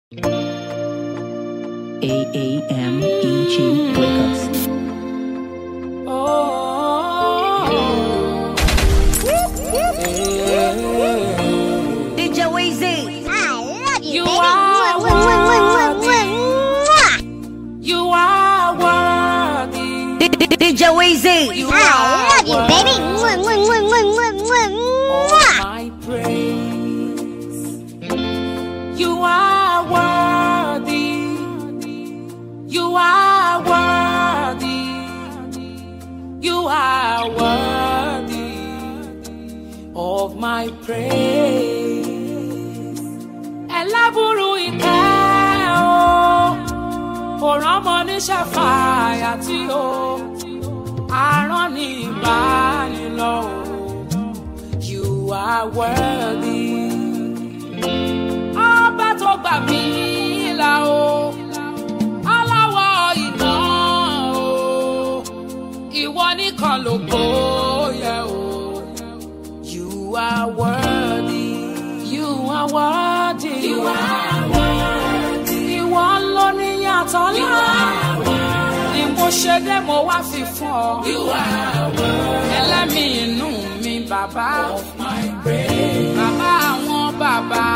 AAMEG Records. DJ Weezy. I love you, You baby. are Mwah, mwah, mwah, mwah, mwah, mwah. You are worthy. DJ Weezy. You I love you, baby. Mwah, mwah, mwah, mwah, mwah, mwah, mwah. my praise. You are worthy. You are worthy. You are worthy of my praise. Ẹlábùrú ìkẹ́ o, kò rọ́mọ níṣẹ́ fàyà tí o, àrán ní ìbánilọ́ o. You are worthy. Ọba tó gbà mí là o, aláwọ̀ iná o, ìwọ nìkan ló gbóyè o. You are worthy. You are worthy. You are worthy. Ìwọ ló ní yàtọ̀ ńlá. Ni mo ṣe dé mo wá fi fún ọ. You are worthy. Ẹlẹ́mìí inú mi bàbá. Of my praise. Bàbá àwọn bàbá.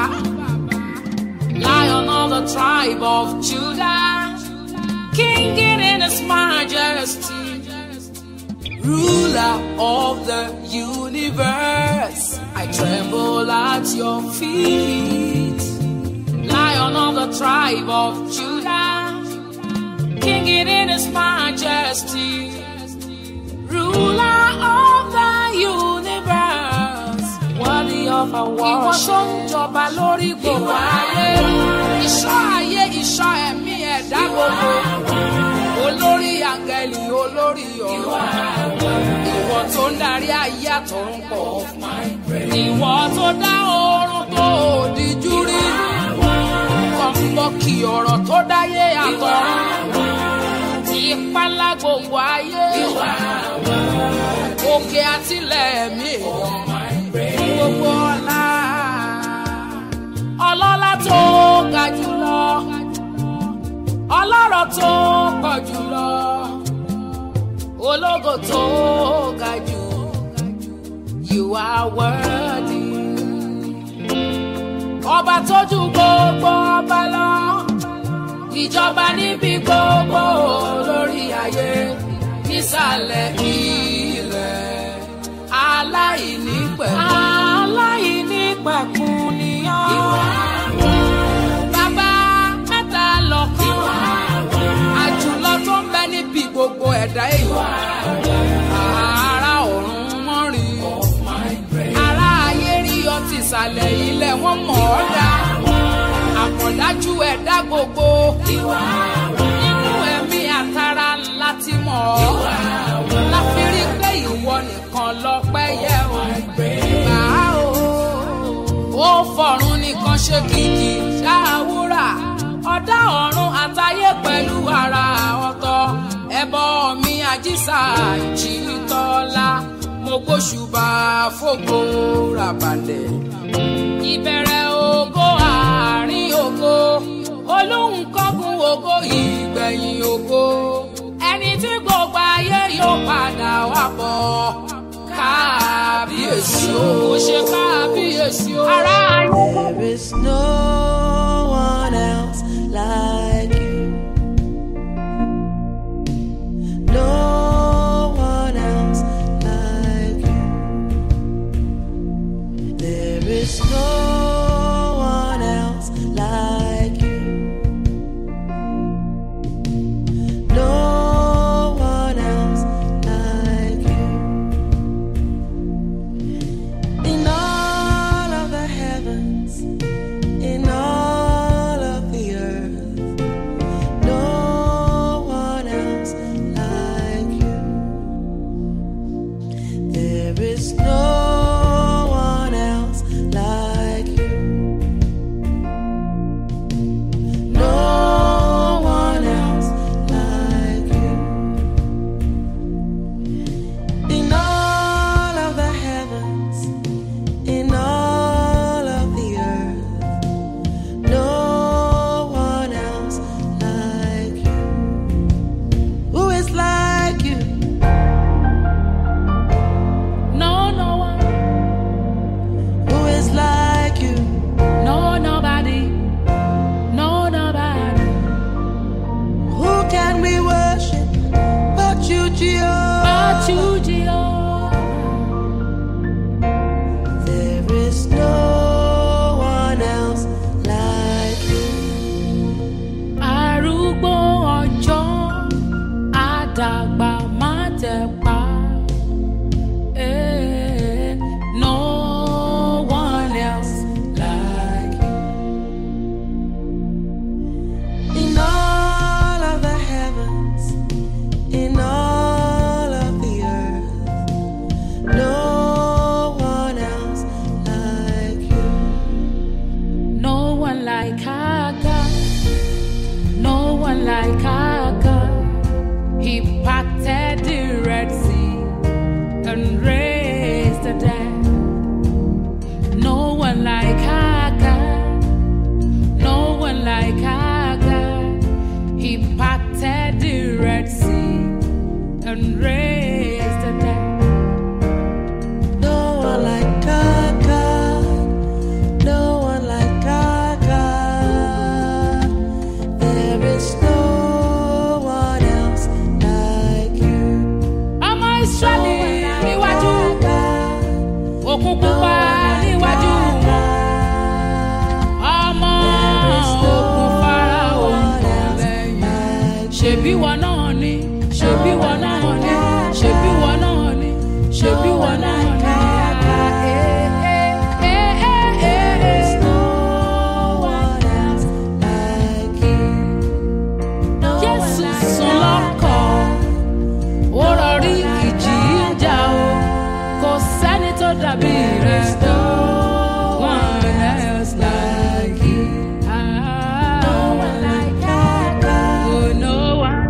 Lion of the tribe of Judah. King in his majesty ruler of the universe. I tremble at your feet, lion of the tribe of Judah, king in his majesty, ruler of the universe, worthy of our worship. Ìwọ tó ń jọba lórí gbogbo ayé, ìṣọ́ ayé, ìṣọ́ ẹ̀mí ẹ̀dá gbogbo olórí àgẹ̀lì olórí ọ̀rọ̀ ìwọ tó ń darí ayé àtọ̀run pọ̀ ìwọ tó dá oorun tó òdìjú rí kọ̀ǹpọ̀kì ọ̀rọ̀ tó dáyé àtọ̀run ìpalá gbogbo ayé òkè àtìlẹ̀ mi gbogbo ọ̀la ọlọ́lá tó ga jùlọ ọlọ́rọ̀ tó pọ̀ jùlọ ológo tó ga jù you are worthy ọba tó ju gbogbo ọba lọ ìjọba níbi gbogbo lórí ayé nísàlẹ̀ ilẹ̀ aláìnípẹ̀kun aláìnípẹ̀kun ni ọ́ bàbá mẹ́ta lọ́kàn àjùlọ tó ń bẹ níbi gbogbo ẹ̀dá èèyàn ara ọ̀run wọ́n rí ara ayé rí ọtí ìsàlẹ̀ ilẹ̀ wọ́n mọ̀ ọ́ dá àpọ̀dájú ẹ̀dá gbogbo nínú ẹ̀mí àtàrà ńlá ti mọ̀ ọ́ láfi rí pé ìwọ nìkan lọ́pẹ́ yẹ ò gbà á o ó fọ̀run nìkan ṣe kìkì ṣáàwúrà ọ̀dá ọ̀run àtayé pẹ̀lú ara ọ̀tọ̀ ẹbọ mi àjíṣà ìjìtọ́lá mo gbóṣùbà fògo ràbàlẹ̀ ìbẹ̀rẹ̀ ògo àárín ògo olóhùn kọ́gun ògo ìgbẹ̀yìn ògo ẹni tí gbogbo ayé yóò padà wá bọ̀ kábíyèsí o kò ṣe kábíyèsí o. ara ayé. There is no one else like you. No one else like you. There is no one else like you. No one else like you. In all of the heavens, in all one like our God. He parted the Red Sea and raised the dead. No one like our God. No one like our God. He parted the Red Sea and raised the dead. No one like our God. No one like our God. There is no one else like you. Ọmọ Ísírẹ́lì níwájú God. òkun pupa níwájú wọn. Ọmọ òkun Fáráò ń bọ̀ lẹ́yìn. Ṣèbí wọn náà ni, ṣèbí wọn náà ni, ṣèbí wọn náà ni, ṣèbí wọn náà ni. Jésù sùn lọ́kàn, ó rọrí ìjì ń jà o, kò sẹ́ni tó dàbí rẹ̀. One else like you. Ah, oh, no one.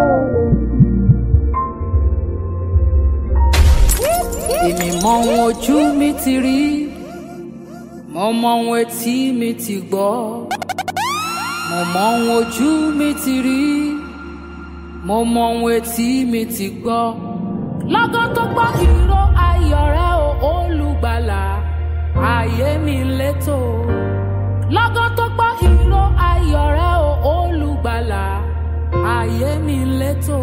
Èmi mọ ohun ojú mi ti rí, mo mọ ohun etí mi ti gbọ́, mo mọ ohun ojú mi ti rí, mo mọ ohun etí mi ti gbọ́. Lọ́gán tó gbọ́ ìró ayọ̀ rẹ o olùgbàlà, ayé mi létò. Lọ́gán tó gbọ́ ìró ayọ̀ rẹ o olùgbàlà, ayé mi létò.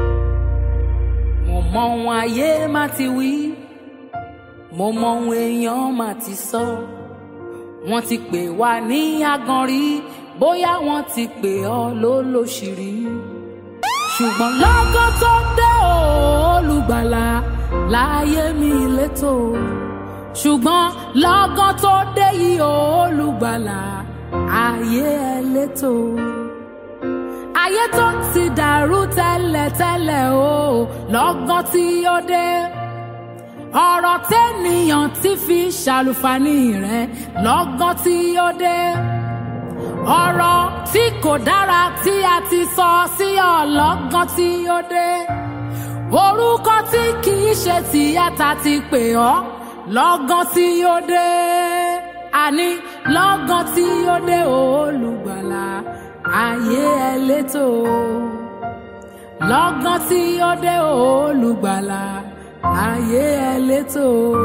Mo mọ ohun ayé má ti wí, mo mọ ohun èèyàn má ti sọ. Wọ́n ti pè wá ní agan rí, bóyá wọ́n ti pè ọ́ lólóṣìírí. Ṣùgbọ́n lọ́gán tó dé o, olùgbàlà láyé mi létò. Ṣùgbọ́n lọ́gán tó dé yìí o, olùgbàlà ayé ẹ létò ayé tó ti dàrú tẹ́lẹ̀tẹ́lẹ̀ o lọ́gán tí ó dé ọ̀rọ̀ tẹ́nìyàn ti fi ṣàlùfàní rẹ̀ lọ́gán tí ó dé ọ̀rọ̀ tí kò dára tí a ti sọ sí ọ lọ́gán tí ó dé orúkọ tí kì í ṣe tìyàtà ti pè ọ́ lọ́gán tí ó dé àní lọ́gán tí ó dé olùgbàlà ayé ẹ létò lọ́gán tí ó dé olùgbàlà ayé ẹ létò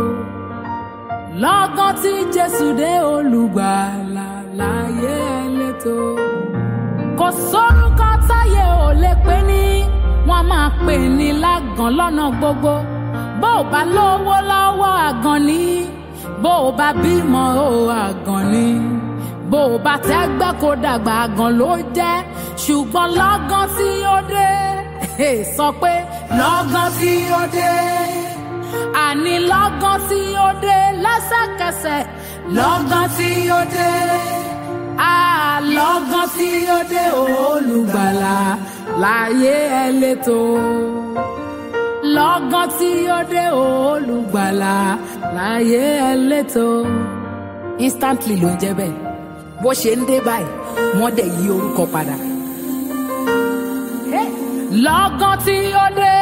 lọ́gán tí jésù dé olùgbàlà láyé ẹ létò kò sórúkọ táyé ò lè pè ní wọ́n máa pè ní lágàn lọ́nà gbogbo bó o bá lówó lọ́wọ́ àgàn ni bó o bá bímọ o àgàn ni bó o bá tẹ́gbẹ́ kó dàgbà àgàn ló jẹ́ ṣùgbọ́n lọ́gán tí ó dé sọ pé lọ́gán tí ó dé àní lọ́gán tí ó dé lẹ́sẹ̀kẹsẹ̀ lọ́gán tí ó dé àlọ́gán tí ó dé olùgbàlà láyé ẹ létò lọ́gán tí ó dé olùgbàlà láyé ẹ létò instantly ló ń jẹ́ bẹ́ẹ̀ bó ṣe ń dé báyìí wọ́n dẹ̀ yí orúkọ padà. lọ́gán tí ó dé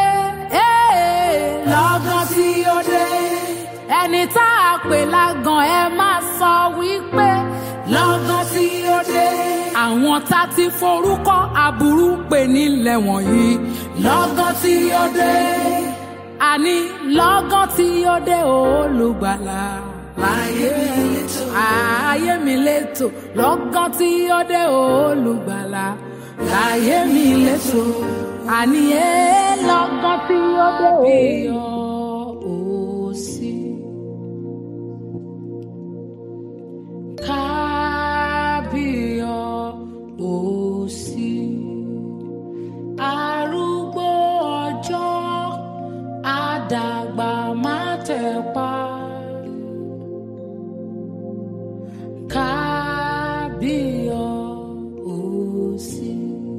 lọ́gán tí ó dé ẹni tá a pè lágàn ẹ máa sọ wípé lọ́gán tí ó dé àwọn tá ti forúkọ aburú pè nílẹ̀ wọ̀nyí lọ́gán tí ó dé àní lọ́gán tí ó dé olùgbàlà láyé ayé mi létò lọ́gán tí ó dé olùgbàlà láyé mi létò àní ẹ lọ́gán tí ó dé òsì. Kábíyọ̀ òsì. Arúgbó ọjọ́ àdàgbà má tẹ̀ pa. Kábíyọ̀sí.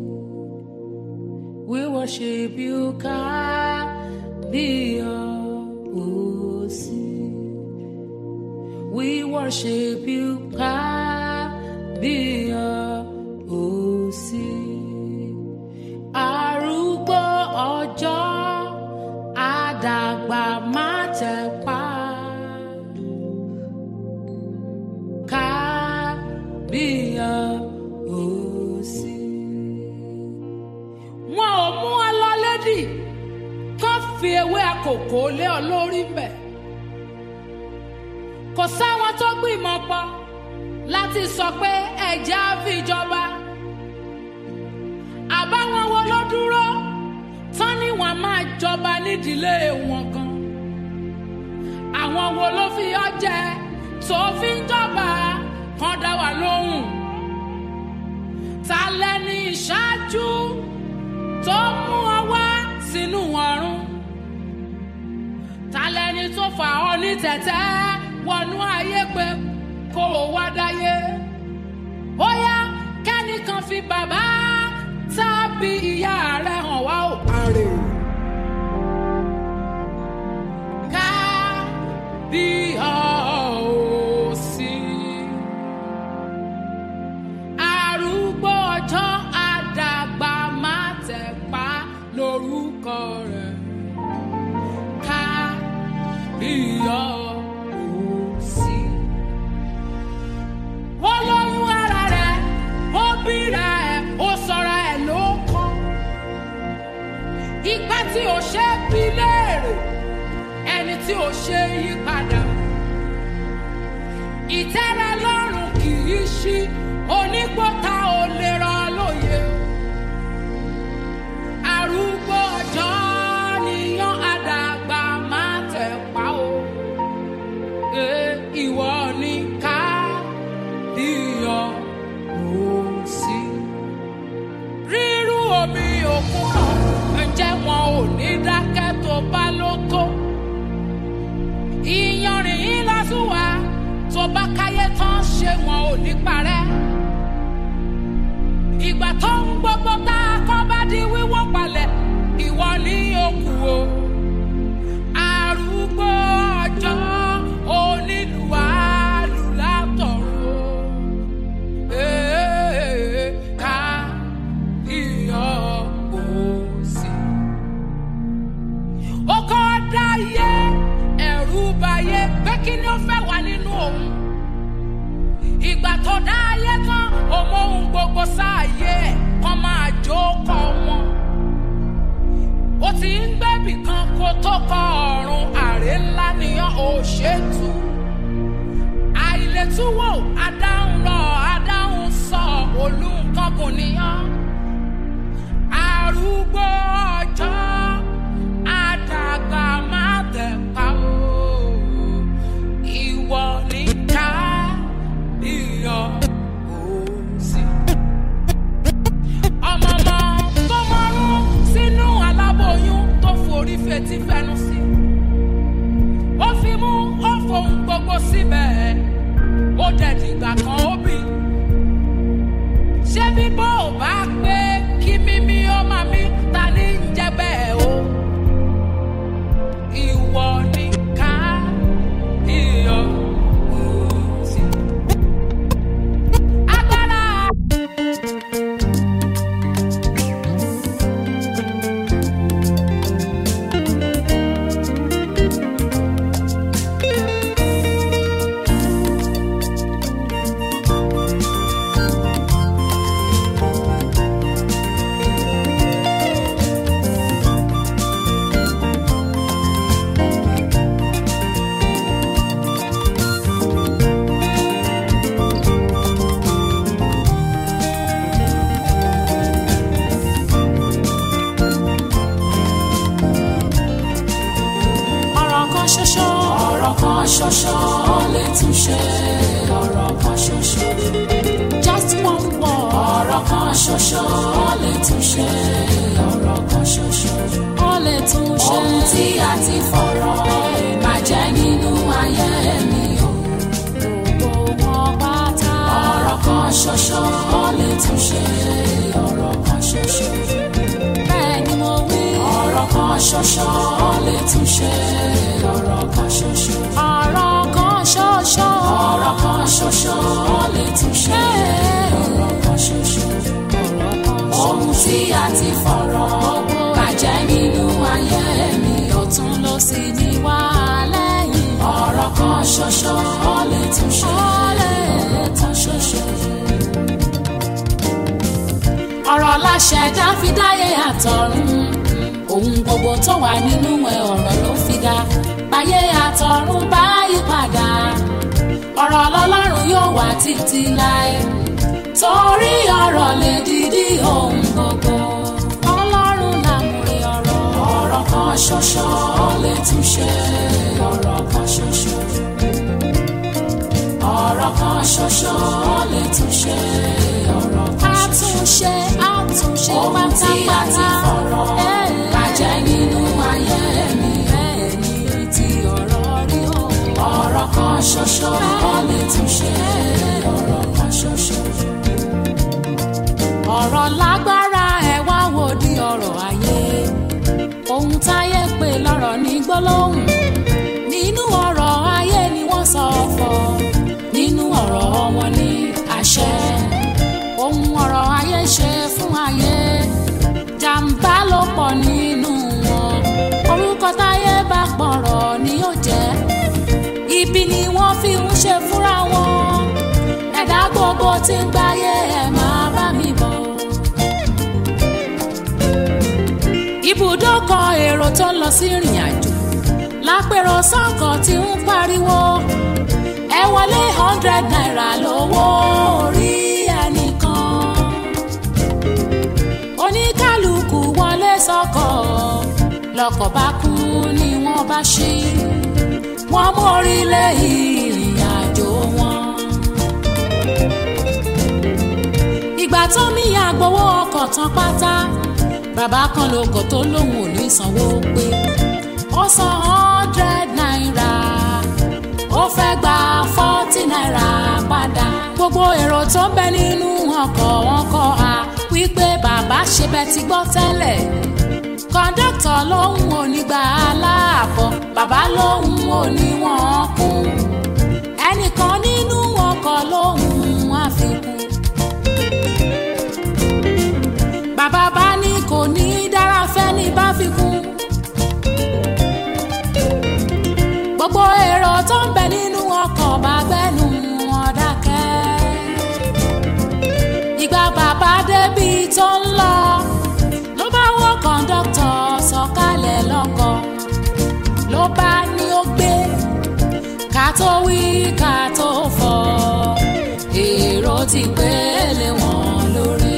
We worship you, Kábíyọ̀sí. We worship you, Kábíyọ̀sí. ìyá òsì. wọn ò mú ọ lọ lédì kán fi ewé àkókò lé ọ lórí mbẹ. kò sáwọn tó gbìmọ̀ pọ̀ láti sọ pé ẹ̀jẹ̀ á fi jọba. àbáwọn wo ló dúró tán ni wọn máa jọba nídìílé wọn gan. àwọn wo ló fi ọ jẹ tó fi ń jọba kan dá wa lóhùn. ta lẹni ìṣáájú tó mú ọ wá sínú ọrùn. ta lẹni tó fà ọ ní tẹ̀tẹ́ wọnú ayé pé kó o wá dáyé. ó yá kẹ́nìkan fi bàbá tàbí ìyá rẹ̀ hàn wá ò parẹ́. ká bí ọ ò sí. arúgbó ọjọ́ àdàgbà má tẹ̀ pa lórúkọ rẹ̀. ká bí ọ ò sí. ó lóyún ara rẹ̀ ó bíra ẹ̀ ó sọra ẹ̀ ló kọ́. ìgbà tí ò ṣe é bí léèrè ẹni tí ò ṣe é yí padà. ìtẹ́rẹ lọ́rùn kì í ṣí onígbọ́ta ò lè rọ lóye. arúgbó ọjọ́ níyàn àdàgbà máa tẹ̀ pa o. Ee, ìwọ ni ká díyàn ó sí. rírú omi òkun náà ǹjẹ́ wọn ò ní dákẹ́ tó bá ló tó. ìyanrìn yín lásùwà tó bá káyé tán ṣe wọn ò ní parẹ́. ìgbà tó ń gbogbo tá a kọ́ bá di wíwọ́ palẹ̀ ìwọ ní òkú o. arúgbó ọjọ́ onílùwàlù látọ̀run. Ee, ká iyọ̀ òsì. Ó kọ́ dáyé ẹ̀rù bayé pé kí ni ó fẹ́ wà nínú òun. Ìgbà tó dáyé tán, òun ohun gbogbo sáàyè ẹ̀ kan máa jókòó wọn. Ó ti ń gbẹ́bì kan kó tó kọ ọ̀run àrè ńlá nìyàn ò ṣètù àìlètúwò adáhùn lọ adáhùn sọ olùkọ́kùn níyàn arúgbó ọjọ́ àdàgbà má tẹ̀ pa o ìwọ ní ká iyọ̀ òsì. ọmọọmọ tó mọ́rún sínú aláboyún tó forí fetí fẹnu sí ó fi mú ó fohùn gbogbo síbẹ̀ ó dẹ̀ dìgbà kan ó bì. ṣé bíbọ́ ò bá pé kí mímí ó máa mí ta ní ń jẹ́ bẹ́ẹ̀ o. ìwọ ni ká iyọ̀ òsì. agbára ọ̀rọ̀ kan ṣoṣo. ọ̀rọ̀ kan ṣoṣo lè tún ṣe ọ̀rọ̀ kan ṣoṣo. just one word. ọ̀rọ̀ kan ṣoṣo lè tún ṣe ọ̀rọ̀ kan ṣoṣo. ó lè tún ṣe. ohun tí a ti fọ̀rọ̀ bàjẹ́ nínú ayé mi o. gbogbo wọn pátá. ọ̀rọ̀ kan ṣoṣo lè tún ṣe ọ̀rọ̀ kan ṣoṣo. bẹ́ẹ̀ ni mo wí. ọ̀rọ̀ kan ṣoṣo lè tún ṣe ọ̀rọ̀ kan ṣoṣo. ọ̀rọ̀ kan ṣoṣo. ọ̀rọ̀ kan ṣoṣo lè tún ṣe ọ̀rọ̀ kan ṣoṣo. ohun tí a ti fọ̀rọ̀ bàjẹ́ nínú ayé mi ọ̀tún ló sì ní wá lẹ́yìn. ọ̀rọ̀ kan ṣoṣo lè tún ṣe ọ̀rọ̀ kan ṣoṣo. ọ̀rọ̀ láṣẹ̀dá fi dáyé àtọ̀run ohun gbogbo tó wà nínú ẹ̀ ọ̀rọ̀ ló fi dá báyé àtọ̀run bá yí padà ọ̀rọ̀ lọ́lọ́run yóò wà títí láé torí ọ̀rọ̀ lè dídí ohun gbogbo ọlọ́run làmúrí ọ̀rọ̀ ọ̀rọ̀ kan ṣoṣo lè túnṣe ọ̀rọ̀ kan ṣoṣo ọ̀rọ̀ kan ṣoṣo lè túnṣe ọ̀rọ̀ kan ṣoṣo àtúnṣe àtúnṣe Ohun tí a ti fọ̀rọ̀ bàjẹ́ nínú ayé mi ẹni tí ọ̀rọ̀ rí o ọ̀rọ̀ kan ṣoṣo lè túnṣe ọ̀rọ̀ kan ṣoṣo ọ̀rọ̀ lágbára ẹ̀ wá wò di ọ̀rọ̀ ayé ohun táyé pè lọ́rọ̀ ní gbólóhùn nínú ọ̀rọ̀ ayé ni wọ́n sọ fọ́ nínú ọ̀rọ̀ wọn ní àṣẹ ohun ọ̀rọ̀ ayé ṣe fún ayé jàǹbá ló pọ̀ nínú wọn orúkọ táyé bá pọ̀rọ̀ ni yóò jẹ́ ibi ni wọ́n fi ń ṣe fúnra wọn ẹ̀dá gbogbo tí ń gbáyé ẹ̀ máa bá mi bọ̀. ibùdókọ̀ èrò tó ń lọ sí ìrìn àjò lápẹ̀rọ sọ́kọ̀ tí ń pariwo ẹ wọlé hundred naira lówó orí ẹnìkan oníkálukú wọlé sọ́kọ̀ lọ́kọ̀ bá kú ni wọ́n bá ṣí wọ́n mórí lé ìrìn àjò wọn. ìgbà tó mi àgbowó ọkọ̀ tán pátá bàbá kan lóko tó lóun ò ní sanwó pé ó san hundred naira ó fẹ́ gba forty naira padà gbogbo èrò tó ń bẹ nínú ọkọ̀ wọn kọ́ a wípé bàbá ṣe bẹ́ẹ̀ ti gbọ́ tẹ́lẹ̀ kọ́ńdọ́tọ̀ lòun ò ní gba aláàbọ̀ bàbá lòun ò ní wọ́n kún ẹnìkan nínú ọkọ̀ lòun àfikún bàbá bá ní kò ní dára fẹ́ ní bá fi kún. gbogbo èrò tó ń bẹ nínú ọkọ̀ bá gbẹ́nu wọn dákẹ́. ìgbà bàbá débi tó ń lọ ló bá wọ kọ́ńdọ́tọ̀ sọ̀kalẹ̀ lọ́kọ̀ ló bá ní ó gbé ká tó wí ká tó fọ̀ èrò ti pélé wọn lórí.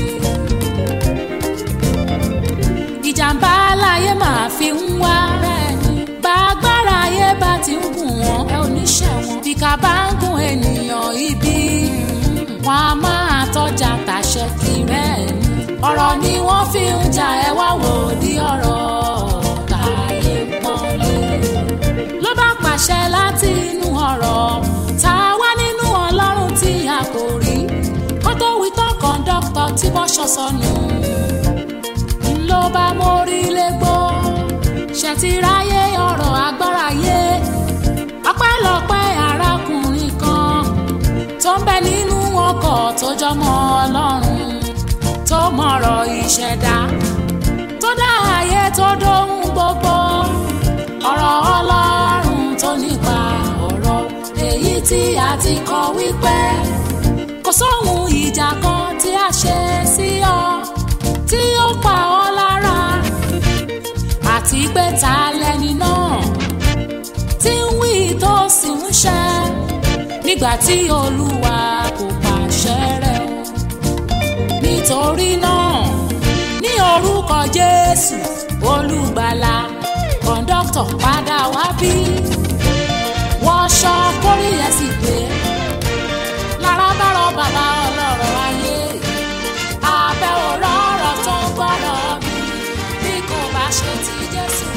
ìjàmbá láyé máa fi ń wá. bá agbára ayé bá ti ń gùn wọ́n ẹ ò ní ṣẹ̀wọ̀n. bí ká bá ń gùn ènìyàn ibi wọn a máa tọ́jà tàṣẹ kiri ẹ̀ ní. ọ̀rọ̀ ni wọ́n fi ń jà ẹ wá wò di ọ̀rọ̀ táyé pọ́nlé. ló bá pàṣẹ láti inú ọ̀rọ̀ tá a wá nínú ọlọ́run tí a kò rí kó tó wí tán kọ́ńdọ́kítọ̀ tí wọ́n ṣọ̀ṣọ́nù ló bá mórí légbó ṣètìráyé ọ̀rọ̀ agbára yé ọpẹ́lọpẹ́ arákùnrin kan tó ń bẹ nínú ọkọ̀ tó jọmọ ọlọ́run tó mọ̀rọ̀ ìṣẹ̀dá tó dá ayé tó dóhun gbogbo ọ̀rọ̀ ọlọ́run tó nípa ọ̀rọ̀ èyí tí a ti kọ wípé kò sóhun ìjà kan tí a ṣe sí ọ tí ó pa ọ́ lára àti pé ta lẹni náà tí ń wí tó sì ń ṣe nígbà tí olúwa kò pàṣẹ rẹ̀ o nítorí náà ní orúkọ jésù olùgbàlà kọ̀ńdọ́tọ̀ padà wá bí wọṣọ kórìíyẹ sì pé lára bá rọ bàbá ọlọ́rọ̀ ayé abẹ́ òrọ̀ ọ̀rọ̀ tó ń gbọ́dọ̀ bí bí kò bá ṣe ti jésù.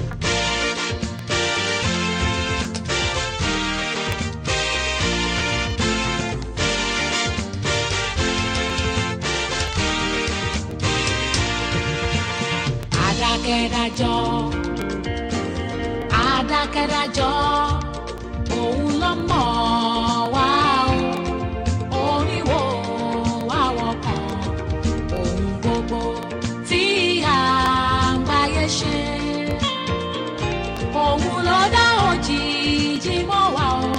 adákẹ́dájọ́ adákẹ́dájọ́ òun ló mọ̀ wá o oníwò wá wọkàn ohun gbogbo tí àgbáyé ṣe òun ló dá òjìji mọ́ wa o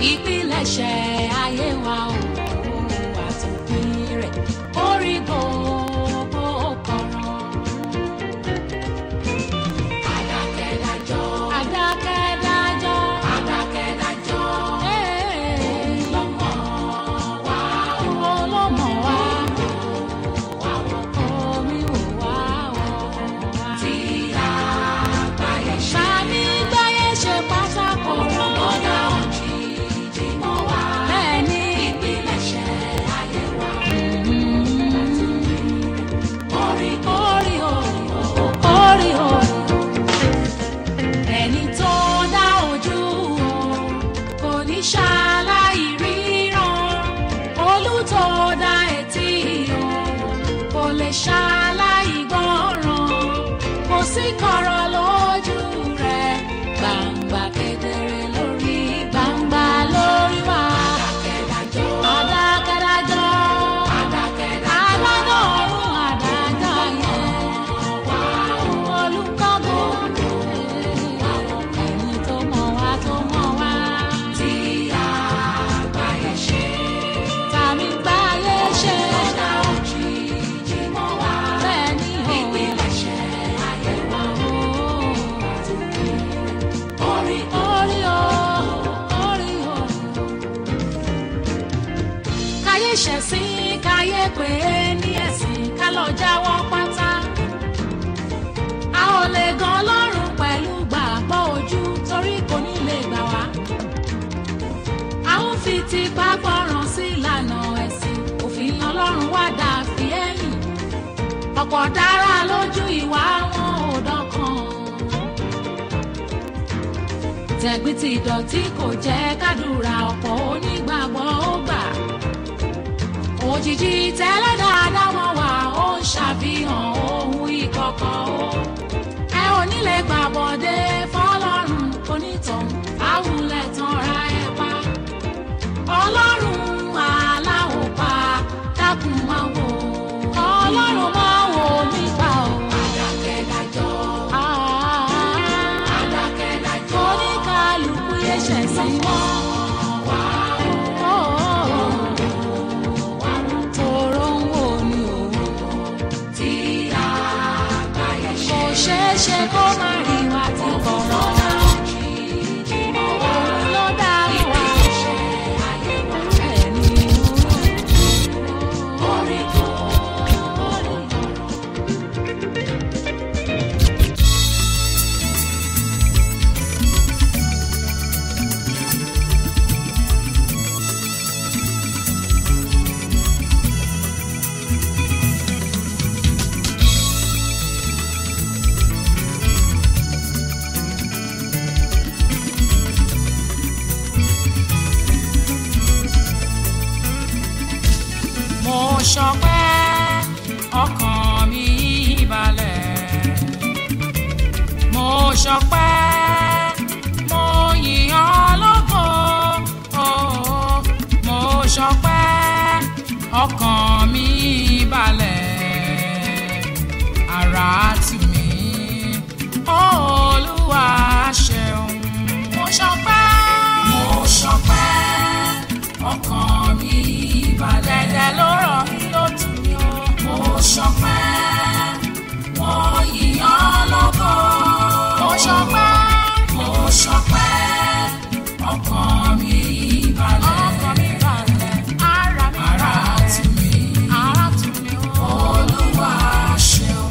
ìpilẹ̀ṣẹ̀ ayé wa o àtòpin rẹ̀ orí gbòó. pè é ní ẹ̀sìn ká lọ jáwọ́ pátá. a ò lè gan ọlọ́run pẹ̀lú gbàgbọ́ ojú torí kò ní lè gbà wá. a ń fi tipa gbọ́ràn sí ìlànà ẹ̀sìn òfin ọlọ́run wá dà fi ẹ̀yìn. ọ̀pọ̀ dára lójú ìwà wọn ò dọ́kan. tẹ̀gbìn ti dọ̀tí kò jẹ́ kádùrà ọ̀pọ̀ onígbàgbọ́ ó gbà òjijì tẹ́lẹ̀ dáadáa wọn wà ó ń ṣàfihàn ohun ìkọ̀kọ̀ o. ẹ ò ní lè gbàbọ̀dé fọlọ́run onítọ̀hún àwùlẹ̀ tán ra ẹ pa. ọlọ́run aláwọ̀ pa dákun máa wò ó. ọlọ́run máa wò nípa o. adákẹ́dájọ́. adákẹ́dájọ́. oníkàlùkù yẹ ṣẹ̀sìn mọ́. wá o tòrò ń wò ní òun tí àgbáyé ṣe. kò ṣeé ṣe kó má rí wa tí kò rọ̀ òun ló dá wa ẹni orí kò orí kò. mo ṣọpẹ́ ọkàn mi balẹ̀ mo ṣọpẹ́ mo yìn ọ́ lógo oh, mo ṣọpẹ́ ọkàn mi balẹ̀ ara tù mí olúwa ṣeun mo ṣọpẹ́ mo ṣọpẹ́ ọkàn mi balẹ̀ dẹ̀dẹ̀ ló rọ̀ mí ló tù mí o mo ṣọpẹ́ mo yìn ọ́ lógo mo ṣọpẹ́ mo ṣọpẹ́ ọkàn mi balẹ̀ ọkàn mi balẹ̀ ara mi ara tù mí ara tù mí o olúwa ṣeun.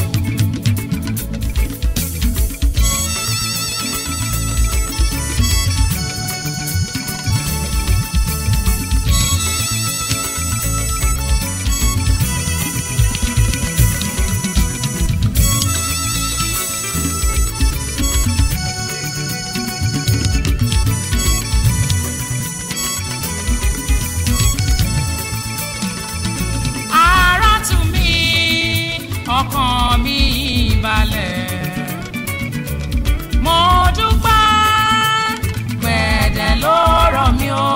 ara tù mí ọkàn mi balẹ̀. mo dúpẹ́ gbẹ̀dẹ̀ ló rọ̀ mí o.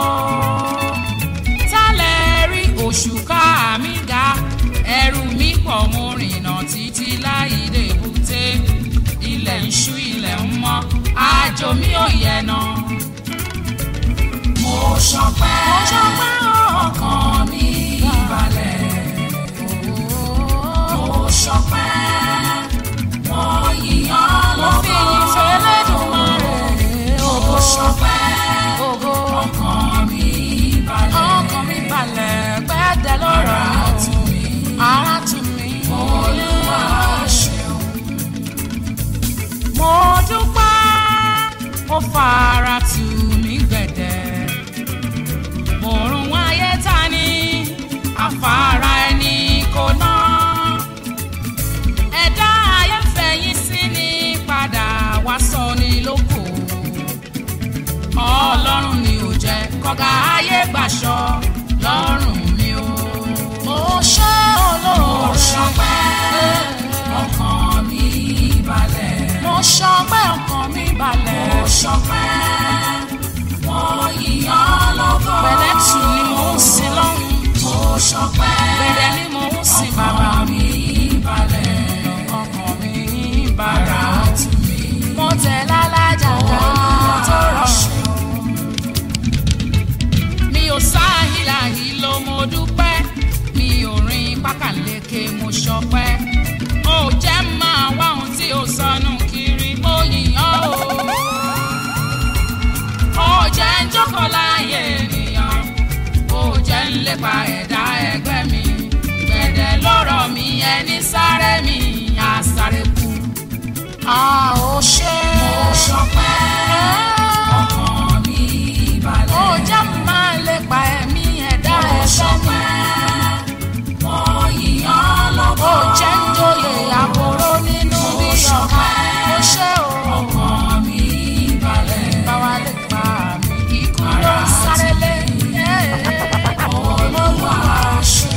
tálẹ̀ rí òṣùká mi ga ẹrù mi pọ̀ mo rìnà títí láì dé èbúté ilẹ̀ ń ṣú ilẹ̀ ń mọ́ àjò mi ò yẹ̀ náà mo ṣọpẹ́ mo ṣọpẹ́ ọkàn mi balẹ̀ mo ṣọpẹ́ mo yíyan lọ́gọ́ mo fi ìfẹ́lẹ́ dùn mọ́ rẹ̀ mo ṣọpẹ́ ọkàn mi balẹ̀ ọkàn mi balẹ̀ gbẹ́dẹ̀ lọ́rọ̀ ara tù mí ara tù mí olúwa ṣeun mo dúpẹ́ ó fara tù mí gbẹ̀dẹ̀ mòrùn ayé ta ni afárá ẹni kò ná ẹ̀dá ayé fẹ̀yìn sí ni padà wá sọ ní lóko ọlọ́run ni ò jẹ́ kọ́gà ayé gbàṣọ lọ́rùn mi o. mo ṣe olóore mo ṣọpẹ́ ọkàn mi balẹ̀. mo ṣọpẹ́ ọkàn mi balẹ̀. mo ṣọpẹ́ mo yíyan lọ́gọ́. pẹ̀lẹ́ tù ni mo ń sin lọ́hùn. mo ṣọpẹ́ pẹ̀lẹ́ ni mo ń sin bàbá mi balẹ̀. ọkàn mi bàrà tù mí. mo tẹ̀ lálájà ká tó rọ̀. mi ò sáhìlà yìí ló mo dúpẹ́ mi ò rin pákàleke mo ṣọpẹ́ ó jẹ́ máa wá ohun tí ó sọnù kiri mo yìnyán o ó jẹ́ ń jókòó láàyè ènìyàn ó jẹ́ ń lépa ẹ̀dá ẹgbẹ́ mi a ò ṣe. mo ṣọpẹ́ ọkàn mi balẹ̀. ó jẹ́ máa lè pa ẹ̀mí ẹ̀dá mo ẹ̀fẹ́ mi. ṣọpẹ́ mo yíyan lọ́gọ́. ó jẹ́ ń joyè àbúrò nínú Mo bí ọ̀kan. ṣọpẹ́. ó ṣe o. ọkàn mi balẹ̀. báwa lè pa mí ikú ló ń sáré lé. Olúwa ṣe.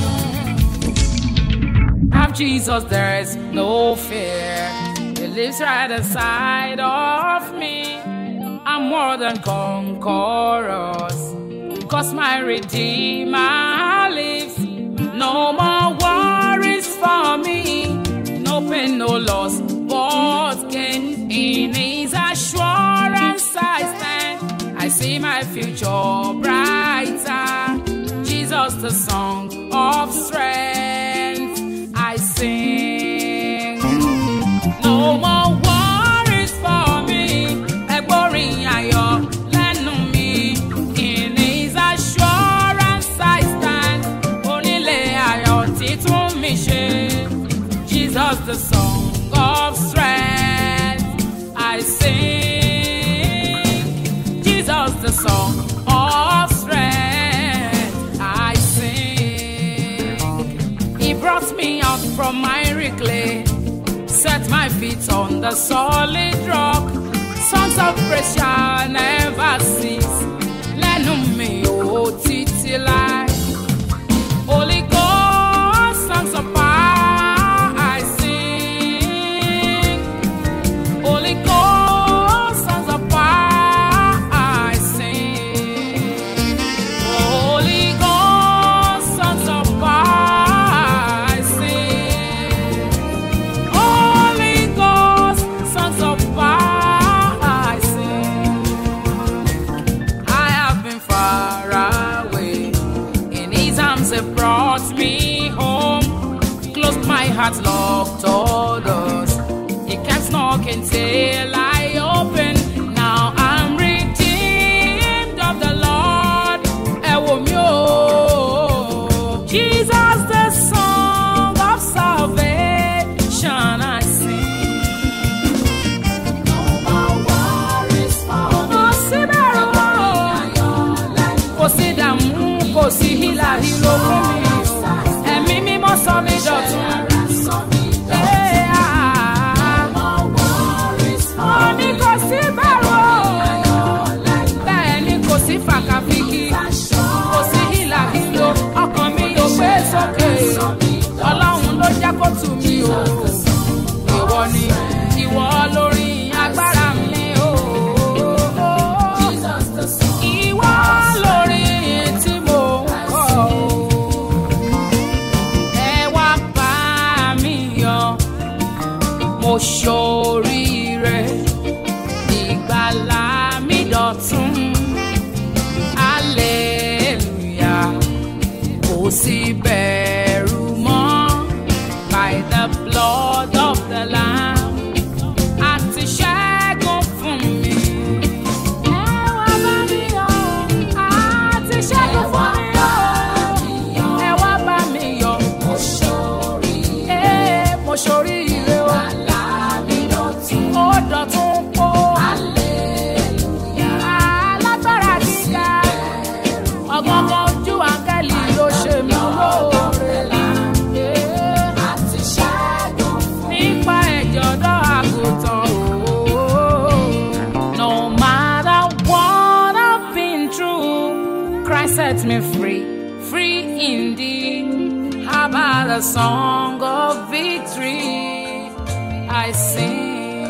Have Jesus, there is no fear. He lives right inside of me. I'm more than conquerors. Cause my Redeemer lives. No more worries for me. No pain, no loss, but gain. In His assurance I stand. I see my future brighter. Jesus, the song of strength. I sing. No more worries for me. Ẹgbọ́rin ayọ̀ lẹ́nu mi. In His assurance I stand. Onílé ayọ̀ títún mi ṣe. Jesus the song of strength. I sing. Jesus the song of strength. I sing. He brought me out from miry clay, set my feet on the solid rock. Songs of praise shall never cease. Lẹ́nu mi ò títí láì. Holy Ghost, songs of power I sing. Holy Ghost, songs of power I sing. Holy Ghost, songs of power I sing. Holy Ghost, songs of power I sing. I have been far away. In His arms, He brought me home. Closed my heart, locked all doors. He kept knocking till I open. Now I'm redeemed of the Lord. Ẹ wò mí o. Jesus, the song of salvation, I sing. No more worries for me. Kò sí bẹ̀rù o. Ayọ̀ lẹ́nu. kò sí dààmú kò sí hílàhílo fún mi ẹ̀mí mímọ́ sọ mí dọ̀tun. Ara sọ mí dọ̀tun. Ee, ah, No worries for mo ní kò sí bẹ̀rù o. ayọ̀ lẹ́nu. bẹ́ẹ̀ ni kò sí fàkàfìkì kò sí hílàhílo ọkàn mi ò gbé sókè ọlọ́run ló jẹ́ kó tù mí o. ìwọ ni ìwọ lórí agbára mi o. Jesus the song. Ìwọ lórí tí mo ń kọ o. Ẹ wá bá mi yọ̀, mo ṣoríire, ìgbàlà mi dọ̀tun. Hallelujah, kò sí bẹ̀rù mọ́. By the blood of the Lamb, àti ṣẹ́gun fún mi. Ẹ wá bá mi yọ̀, àti ṣẹ́gun fún mi o. Ẹ wá bá mi yọ̀, Mo ṣorí ee, mo ṣoríire o. àlá mi dọ̀tun. Ó dọ̀tun kó. Hallelujah. Alágbára gíga, ọ̀gángan ojú àǹkẹ́lì ló ṣe mí lóore. Ee, Àti ṣẹ́gun fún Nípa ẹ̀jẹ̀ ọ̀dọ́ àgùntàn o. No matter what I've been through, Christ set me free, free indeed. How about a song of victory? I sing.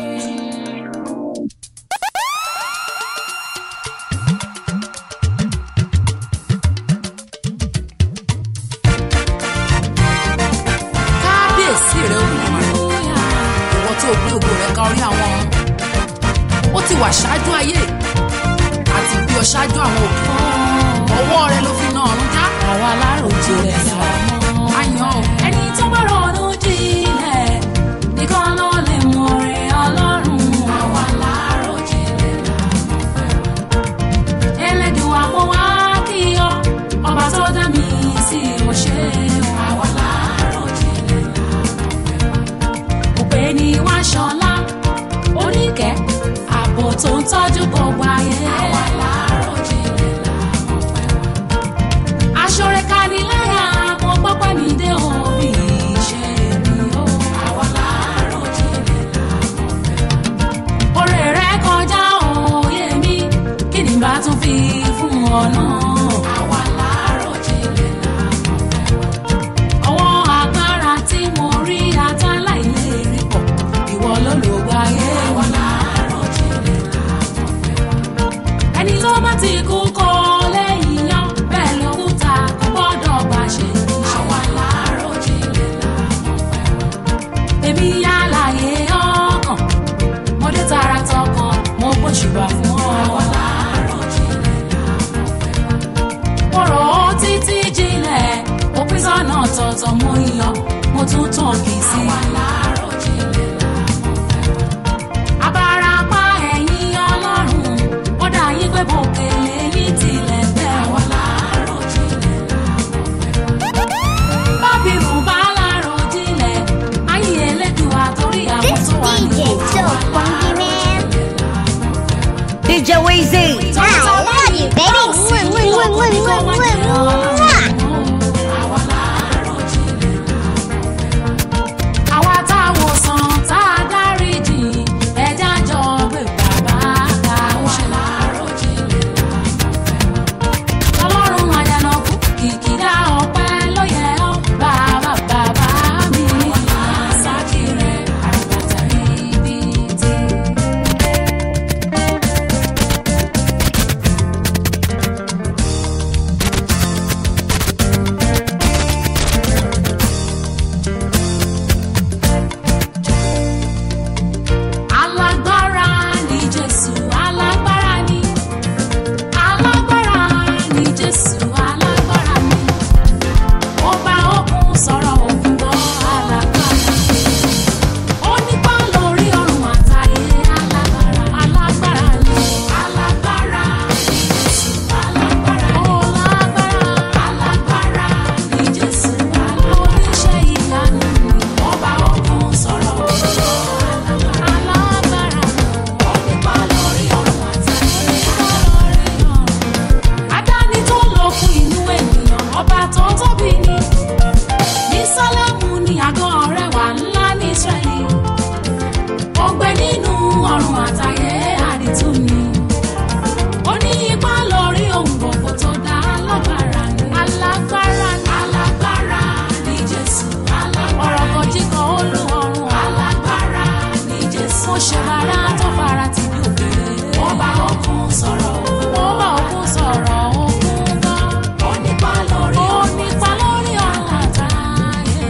kábíyèsí rẹ olùmọ̀ràn ìwọ tí o gbé ògo rẹ ka orí àwọn ọ̀run ó ti wà ṣáájú ayé àti bí ọ ṣáájú àwọn òkè ọwọ́ rẹ ló fi na ọ̀run já àwa aláròjinlẹ̀ làmọ́. àyàn ò ẹni tó bá ronú jinlẹ̀ nìkan ló lè mọ rẹ̀ ọlọ́run. àwa aláròjinlẹ̀ làmọ́ fẹ́ràn. ẹlẹ́dùn àpò wá kí ọ ọba tó dá mi sí mo ṣe o. àwa aláròjinlẹ̀ làmọ́ fẹ́ràn. òpè ní wá ṣọlá tó ń tọ́jú gbogbo ayé. àwa láàárọ̀ jinlẹ̀ làwọn fẹ́ wá. aṣọre kaniláyà mo gbọ́pẹ́ mi dé òbí ṣe mi o. àwa láàárọ̀ jinlẹ̀ làwọn fẹ́ wá. oore rẹ̀ kọjá òye mi kí ni bá tún fi fún ọ náà. àwa láàárọ̀ jinlẹ̀ làwọn fẹ́ wá. ọwọ́ agbára tí mo rí atáláìlérí pọ̀ ìwọ ló lò gbáyé. àwa láàárọ̀ jinlẹ̀ làwọn fẹ́ wá. ẹni tó bá ti kú kọ́ lẹ́yìn yan bẹ́ẹ̀ lókúta kò gbọ́dọ̀ bá ṣe iṣẹ́. àwa láàárọ̀ jinlẹ̀ làwọn fẹ́ wá. èmi yálàyé ọkàn mo dé tara tọkàn mo gbóṣùbà fún ọ. àwa láàárọ̀ jinlẹ̀ làwọn fẹ́ wá. mo rò ó títí jinlẹ̀ òpin sọ́nà tọ̀tọ̀ mo yan mo tún tàn kì í sí. àwa láàárọ̀ jinlẹ̀ làwọn fẹ́ wá. abarapá ẹ̀yìn ọlọ́run ó dà yín pé bòkèlè yín tilẹ̀ bẹ́ẹ̀. àwa láàárọ̀ jinlẹ̀ làwọn fẹ́ wá. bábìrù bá láàárọ̀ jinlẹ̀ ayé ẹlẹ́dùn àtòrí àwọn This tó wà ní DJ òkú. so funky, man. DJ Weezy. I love you, baby. Mwah, mwah, mwah, mwah, mwah, mwah, mwah. àwa táwọn sàn tá a dáríjì ẹja jọ gbé bàbá ká ṣe láàárọ̀ jinlẹ̀ ọlọ́run àjànàkú kìkìdá ọpẹ́ ló yẹ ọ́ bàbá bàbá mi sákìrẹ̀ àrùbàtà ibi tí. alágbára ni jésù alágbára ni alágbára ni jésù alágbára ni ọba òkun sọ̀rọ̀ òkun gbọ́ alágbára ó nípa lórí ọ̀run àtayé alágbára alágbára ni alágbára ni jésù alágbára ni ó lágbára alágbára ni jésù oníṣẹ́ ìyanu ni ọba òkun sọ̀rọ̀ òkun gbọ́ alágbára ó nípa lórí ọ̀run àtayé lórí ọ̀run adáni tó lókun inú ènìyàn ọba tó tóbi ni ní sálámù ní àgọ́ rẹwà ńlá ní israẹli ó gbé nínú ọrùn àtàyè àdìtú ni ó ní ipá lórí ohun gbogbo tó dá alágbára ni alágbára ni alágbára ni jésù alágbára ọ̀rọ̀ kan jí kan ó lu ọrùn alágbára ni jésù mo ṣe bàrà tó fara tì bí òkèlè ọba òkun sọ̀rọ̀ ọba òkun sọ̀rọ̀ òkun gbọ́ ó nípa lórí ó nípa lórí ọ̀run àtàyè.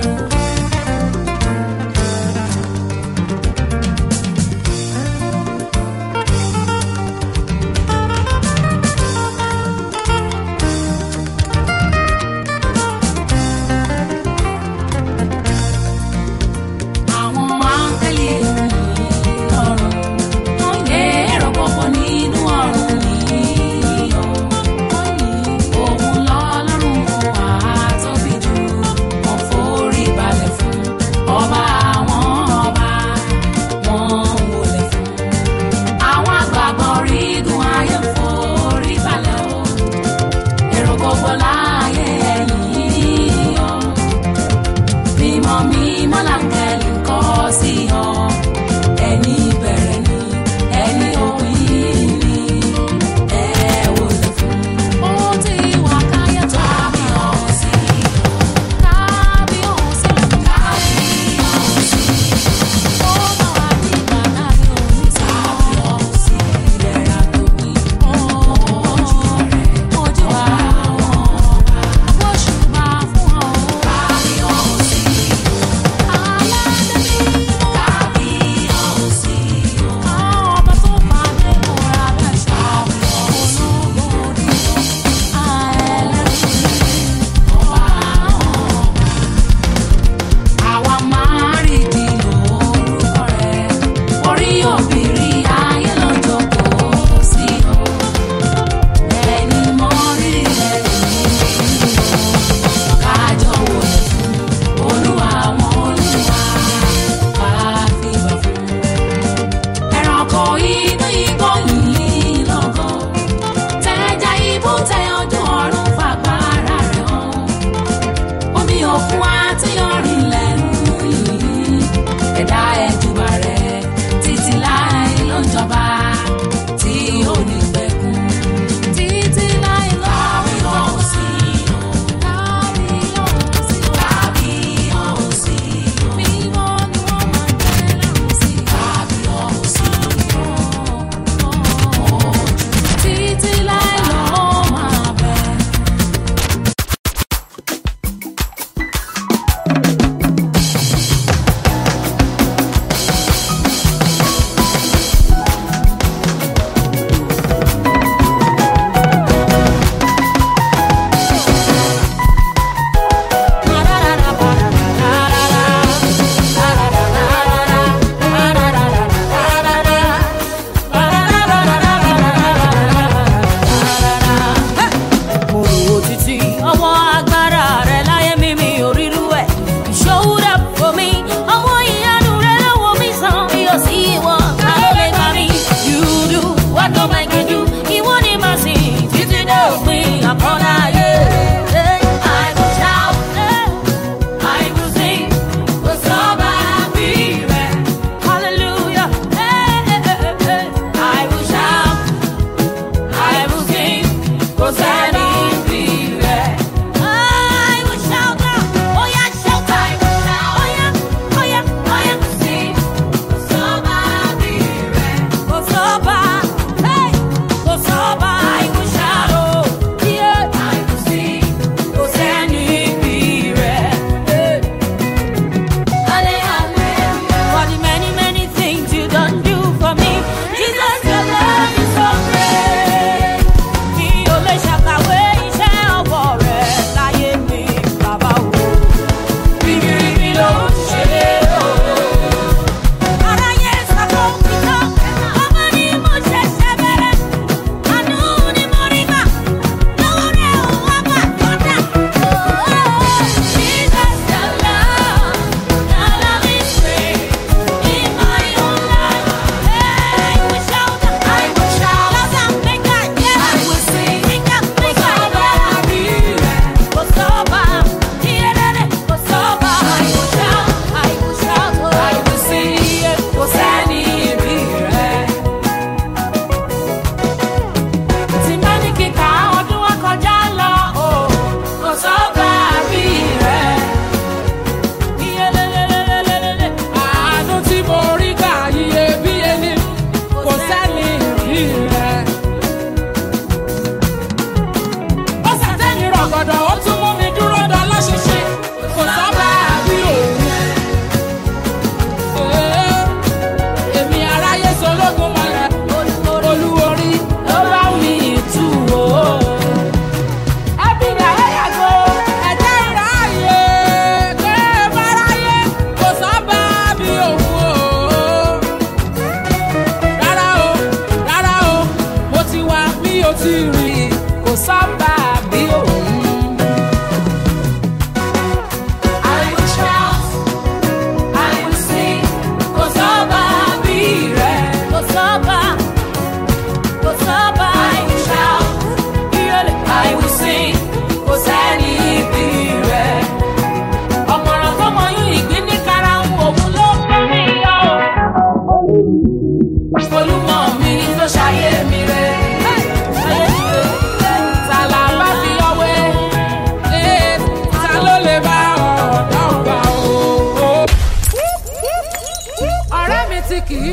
àwọn áńgẹ́lì ọ̀run wọ́n yẹ èrò gbogbo nínú ọ̀run yìí o. òun lọ́lọ́run àtóbi jù wọ́n forí balẹ̀ fún ọba àwọn ọba wọ́n wọlé fún. àwọn àgbàgbọ́ orígun ayé ń forí balẹ̀ o. èrò gbogbo láàyè ẹ̀yìn o mímọ́ mímọ́ làǹkẹ́lì ń kọ́ sí ọ ẹni bẹ̀rẹ̀ ni ẹni òpin ni ẹ wò lè fún. ó ti wà káyọ̀ tó bí ọ̀hún sí kábí ọ̀hún sí kábí ọ̀hún sí ó bá wà nígbà kábí ọ̀hún sí kábí ọ̀hún sí ìlera tó bí ojú rẹ̀ ojú àwọn ọba. Gbóṣùbà fún ọ. Kábí ọ̀hún sí.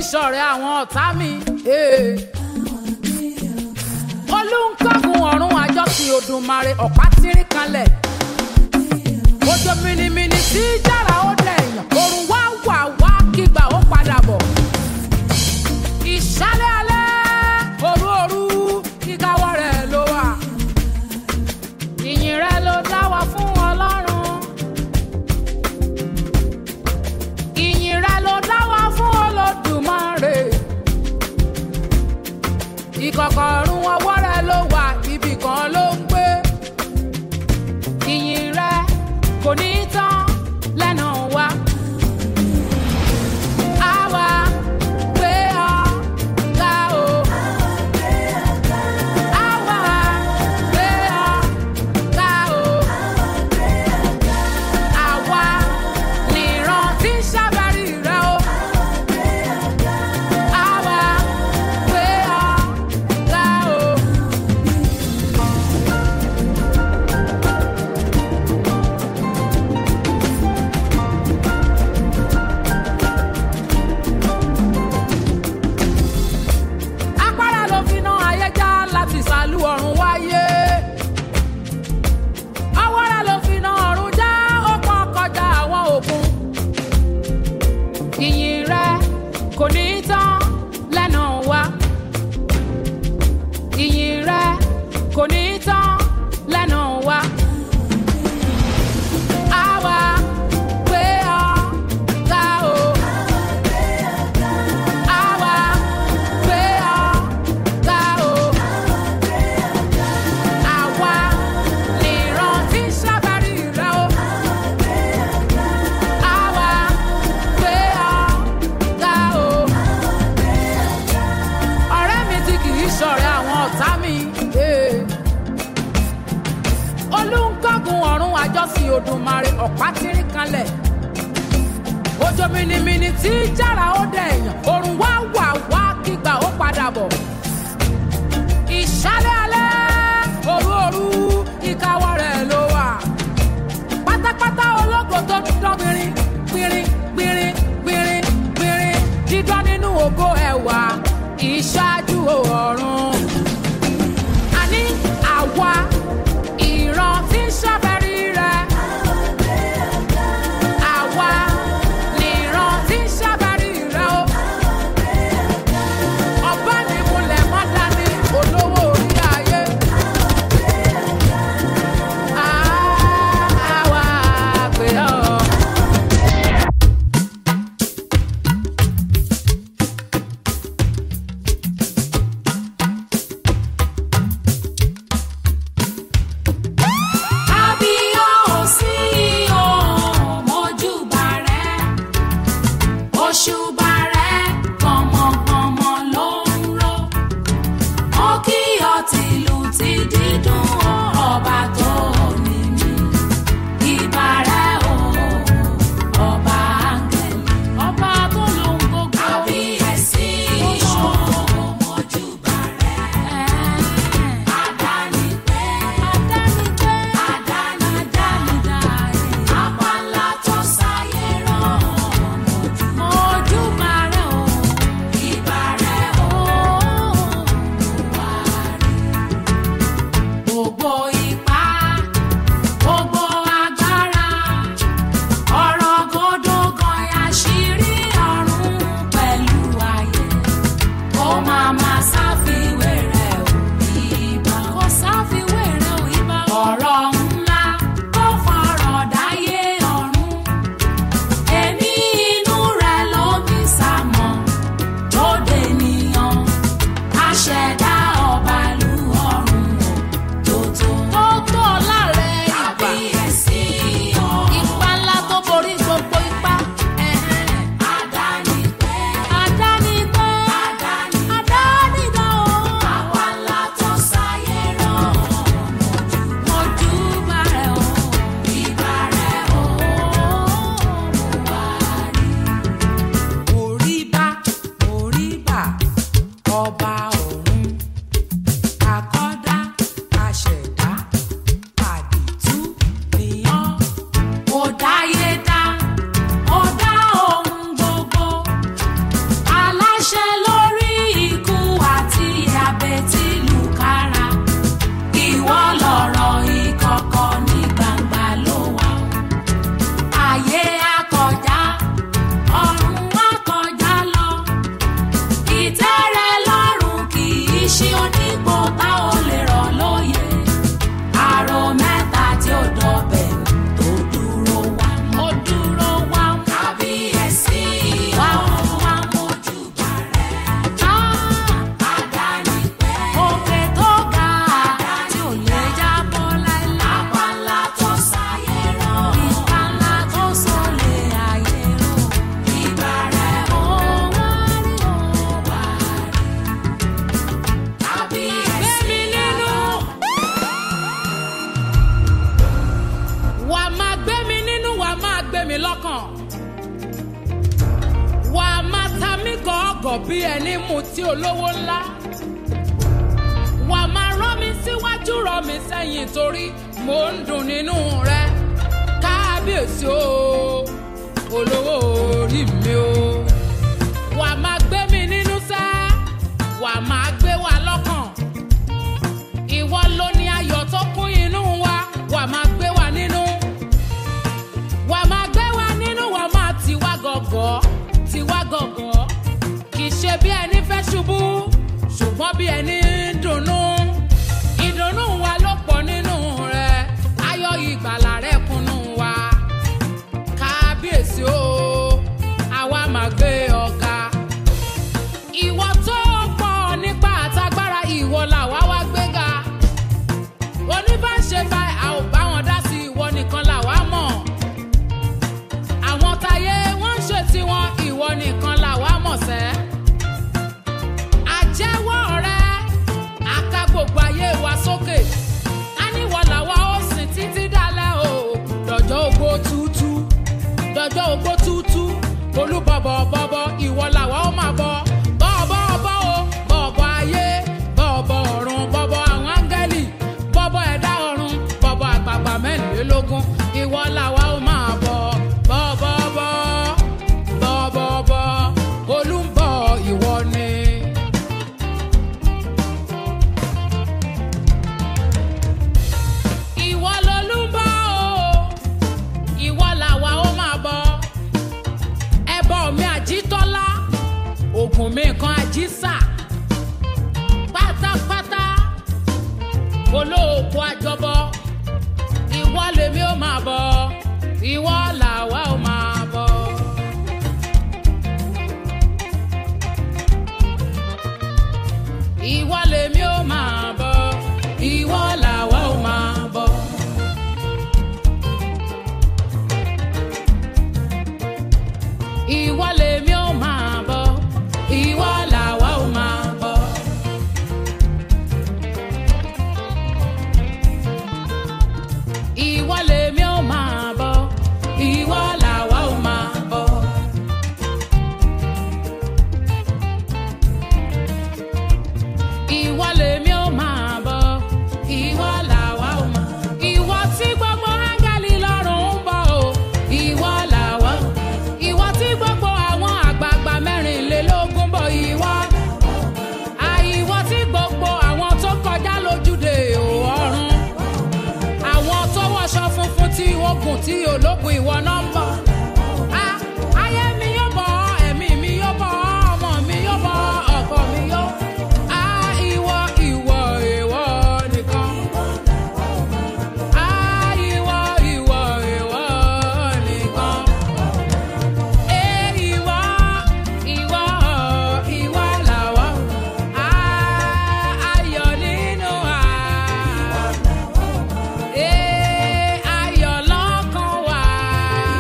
ṣọ̀rẹ́ àwọn ọ̀tá mi. eh. olùkọ́gun ọ̀run àjọkì odùmarè ọ̀pá tírín kanlẹ̀. ojo minimini tí jára ó dẹ̀yàn òrùn wá wà wá kígbà ó padà bọ̀. ìṣálẹ̀ alẹ́ òru òru kíkáwọ́ rẹ̀ ló wà. ìyìn rẹ̀ ló dá wa fún ọlọ́run. ìyìn rẹ̀ ló dá wa fún olódùmarè. ìkọ̀kọ̀rùn ọwọ́ rẹ̀ ló wà ibì kan ló ń gbé. ìyìn rẹ̀ kò ní tán lẹ́nu wa. Àwa gbé ọ ga o. Àwa gbé ọ ga o. Àwa nìran tí ń ṣàbárí rẹ o. Àwa gbé ọ ga o. Apára ló fi ná ayé já láti sàlú ọ̀run wáyé. Awọ́ra ló fi ná ọ̀run já ó pọ́n kọjá àwọn òkun. Ìyìn rẹ kò ní tán lẹ́nu wa. Ìyìn rẹ kò ní tán lẹ́nu wa. Àwa gbé ọ ga o. Àwa gbé ọ ga o. Àwa nìran tí ń ṣàbárí rẹ o. Àwa gbé ọ ga o. Ọ̀rẹ́ mi tí kì í ṣọ̀rẹ́ àwọn ọ̀tá mi. eh. Olúńkọ́gun ọ̀run àjọsìn Odùmarè ọ̀pá tírín kanlẹ̀ ojo minimini tí jára ó dẹ̀yàn òrùn wá wà wá kígbà ó padà bọ̀. ìṣálẹ̀ alẹ́ òru òru ìkáwọ́ rẹ̀ ló wà. pátápátá ológo tó dán gbìnrín gbìnrín gbìnrín gbìnrín gbìnrín dídán nínú ògo ẹ̀wà ìṣáájú ọ̀run. àní àwa ìran tí ń ṣàfẹ́rí rẹ̀. Àwa nìran tí ń ṣàbárí rẹ o. Ọba ní múlẹ̀ má dání olówó orí ayé. Àwa pè ọ́ bí ẹni mutí olówó ńlá wà máa rán mi síwájú rán mi sẹ́yìn torí mò ń dùn nínú rẹ kábíyèsí o olówó orí mi o wà máa gbé mi nínú sẹ́ wà máa gbé wa lọ́kàn ìwọ ló ní ayọ̀ tó kún inú wa wà máa gbé wa nínú wà máa gbé wa nínú wà máa tiwa gọ̀gọ̀ tiwa gọ̀gọ̀ kì í ṣe bí ẹni fẹ́ ṣubú ṣùgbọ́n bí ẹni ń dunnú ìdùnnú wa ló pọ̀ nínú rẹ̀ ayọ̀ ìgbàlà rẹ̀ kúnnú wa kábíyèsí o àwa máa gbé ọ̀gá ìwọ tó pọ̀ nípa àtagbára ìwọ làwa wá gbéga oníbàṣe báyìí a ò bá wọn dá sí ìwọ nìkan làwa mọ̀ àwọn táyé wọ́n ń ṣe tiwọn ìwọ nìkan làwa mọ̀ sẹ́ àjẹwọ́ rẹ àka gbogbo ayé wa sókè á níwọ̀ làwa ó sìn títí dálẹ́ o dọ̀jọ́ ogbó tútú dọ̀jọ́ ogbó tútú olúbọ̀bọ̀ bọ̀bọ̀ ìwọ làwa ó máa bọ̀ bọ̀bọ̀ bọ̀ o bọ̀bọ̀ ayé bọ̀bọ̀ ọ̀run bọ̀bọ̀ àwọn áńgẹ́lì bọ̀bọ̀ ẹ̀dá ọ̀run bọ̀bọ̀ àgbààgbà mẹ́rìnlélógún ìwọ làwa ó máa bọ̀ bọ̀bọ̀ bọ̀ bọ̀bọ̀ bọ̀ olúbọ̀ ìwọ ni. ìwọ lolúbọ̀ o ìwọ làwa ó máa bọ̀ ẹbọ mi àjítọ́lá ògùn mi kan àjísà pátápátá olóòkú àjọbọ ìwọ lèmi ó máa bọ̀ ìwọ làwa ó máa bọ̀. ìwọ lèmi ó máa bọ̀ ìwọ làwa ó máa bọ̀. ìwọ lèmi ó máa bọ̀ ìwọ làwa ó máa bọ̀. ìwọ lèmi ó máa bọ̀ ìwọ làwa ó máa bọ̀. ìwọ lèmi ó máa bọ̀ ìwọ làwa ó máa. ìwọ tí gbogbo áńgẹ́lì lọ́rùn ń bọ̀ o ìwọ làwa. ìwọ tí gbogbo àwọn àgbààgbà mẹ́rìnlélógún bọ̀ ìwọ. àìwọ tí gbogbo àwọn tó kọjá lójúde ọ̀run. àwọn tó wọṣọ funfun tí ogun tí ológun ìwọ náà ń bọ̀. Ah, ayé mi yóò bọ̀ ẹ̀mí mi yóò bọ̀ ọmọ mi yóò bọ̀ ọkọ mi yóò. Ah, ìwọ ìwọ ìwọ nìkan. Ah, ìwọ ìwọ ìwọ nìkan. Eh, ìwọ ìwọ ìwọ làwa. Ah, ayọ̀ nínú wa. Eh, ayọ̀ lọ́kàn wa.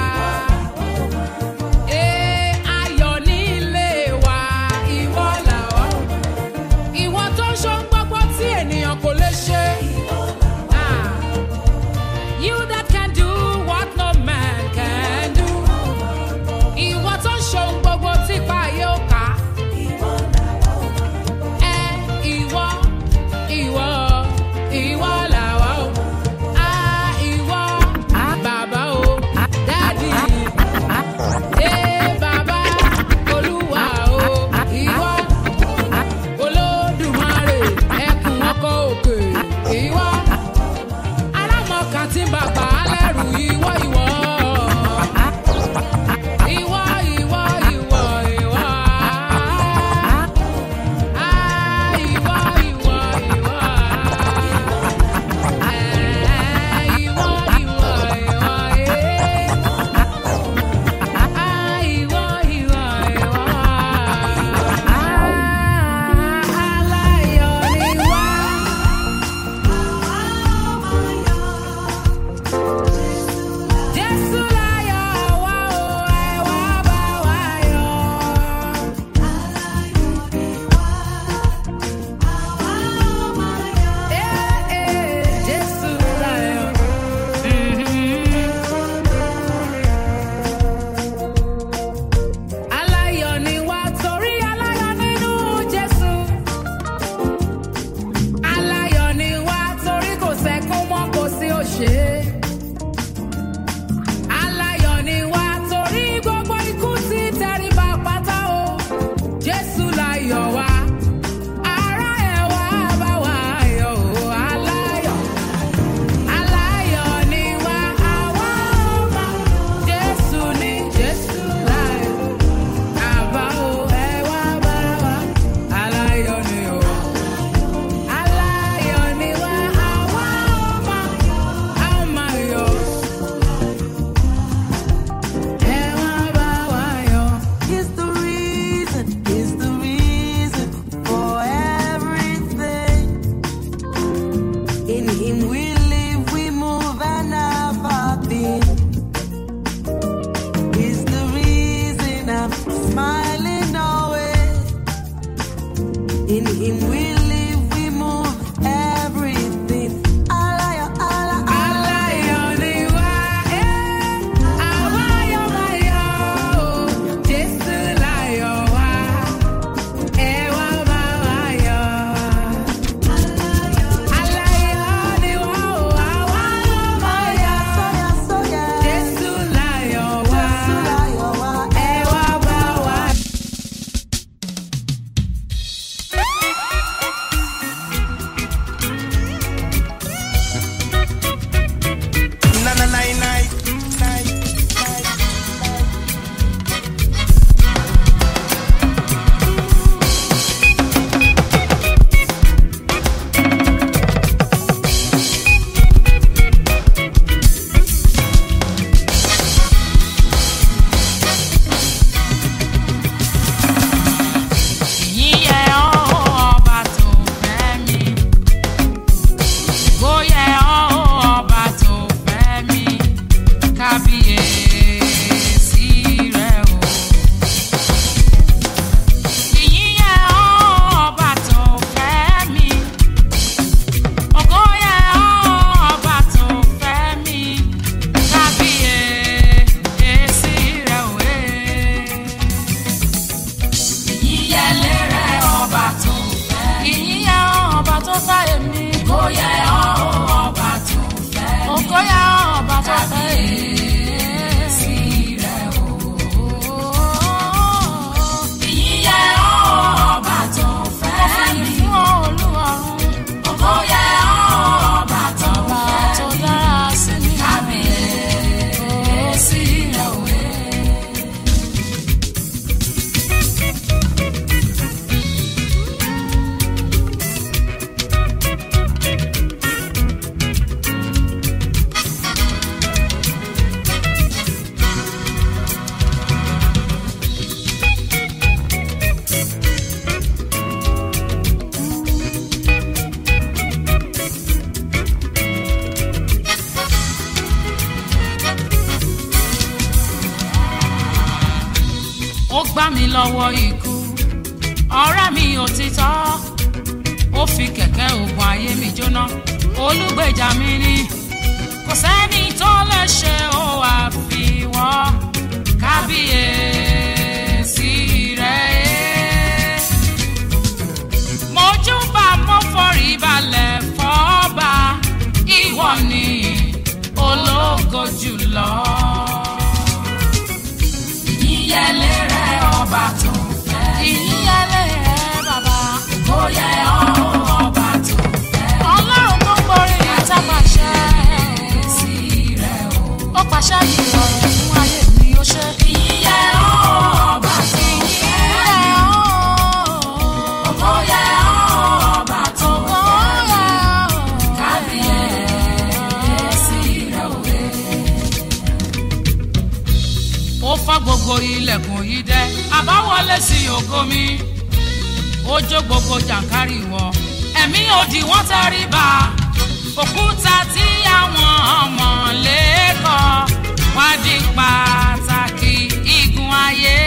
smiling always. In Him we live, we move, everything. Allah, Allah, Allah. So yeah, Na na na na na. Yíyẹ ọba tó fẹ́ mi. Bóyẹ ọba tó fẹ́ mi. Kábíyèsí rẹ̀ o. Yíyẹ ọba tó fẹ́ mi. Ògóyẹ ọba tó fẹ́ mi. Kábíyèsí rẹ̀ o. Eh ìyíyẹlé rẹ ọba tó fẹ́. ìyíyẹ ọba tó fẹ́ èmi. kóyẹ ọba tó fẹ́ mi. òkóyẹ ọba tó fẹ́ èmi. sí rẹ o. ìyíyẹ ọba tó fẹ́ mi. fún olúwarun. òkóyẹ ọba tó fẹ́ mi. tó dára sí mi. kábíyèsí rẹ o. ó gbá mi lọ́wọ́ ikú ọ̀rẹ́ mi òtítọ́ ó fi kẹ̀kẹ́ ògùn ayé mi jóná olùgbèjà mi ni kò sẹ́ni tó lè ṣe ó àfiwọ́ kábíyèsí rẹ̀ mojúbà mo forí balẹ̀ fọ́ba ìwọ ni ológo jùlọ ìyíyẹlé rẹ ọba tó fẹ́. ìyíyẹlé rẹ bàbá. ó yẹ ọba tó fẹ́. ọlọ́run tó borí ìtàpàṣẹ. sí rẹ o. ó pàṣẹ yìí rọrùn fún ayé mi ó ṣe. ìyíyẹ ọba tó fẹ́. ìyíyẹ ó yẹ ọba tó fẹ́. kábíyèsí rẹ o ó fọ́ gbogbo ilẹ̀kùn yìí dẹ́ àbáwọlé sí ògo mi ó jó gbogbo jàǹkárì wọ ẹ̀mí òdì wọ́n tẹ́rí ba òkúta tí àwọn ọmọ lẹ́kọ̀ọ́ wá di pàtàkì igun ayé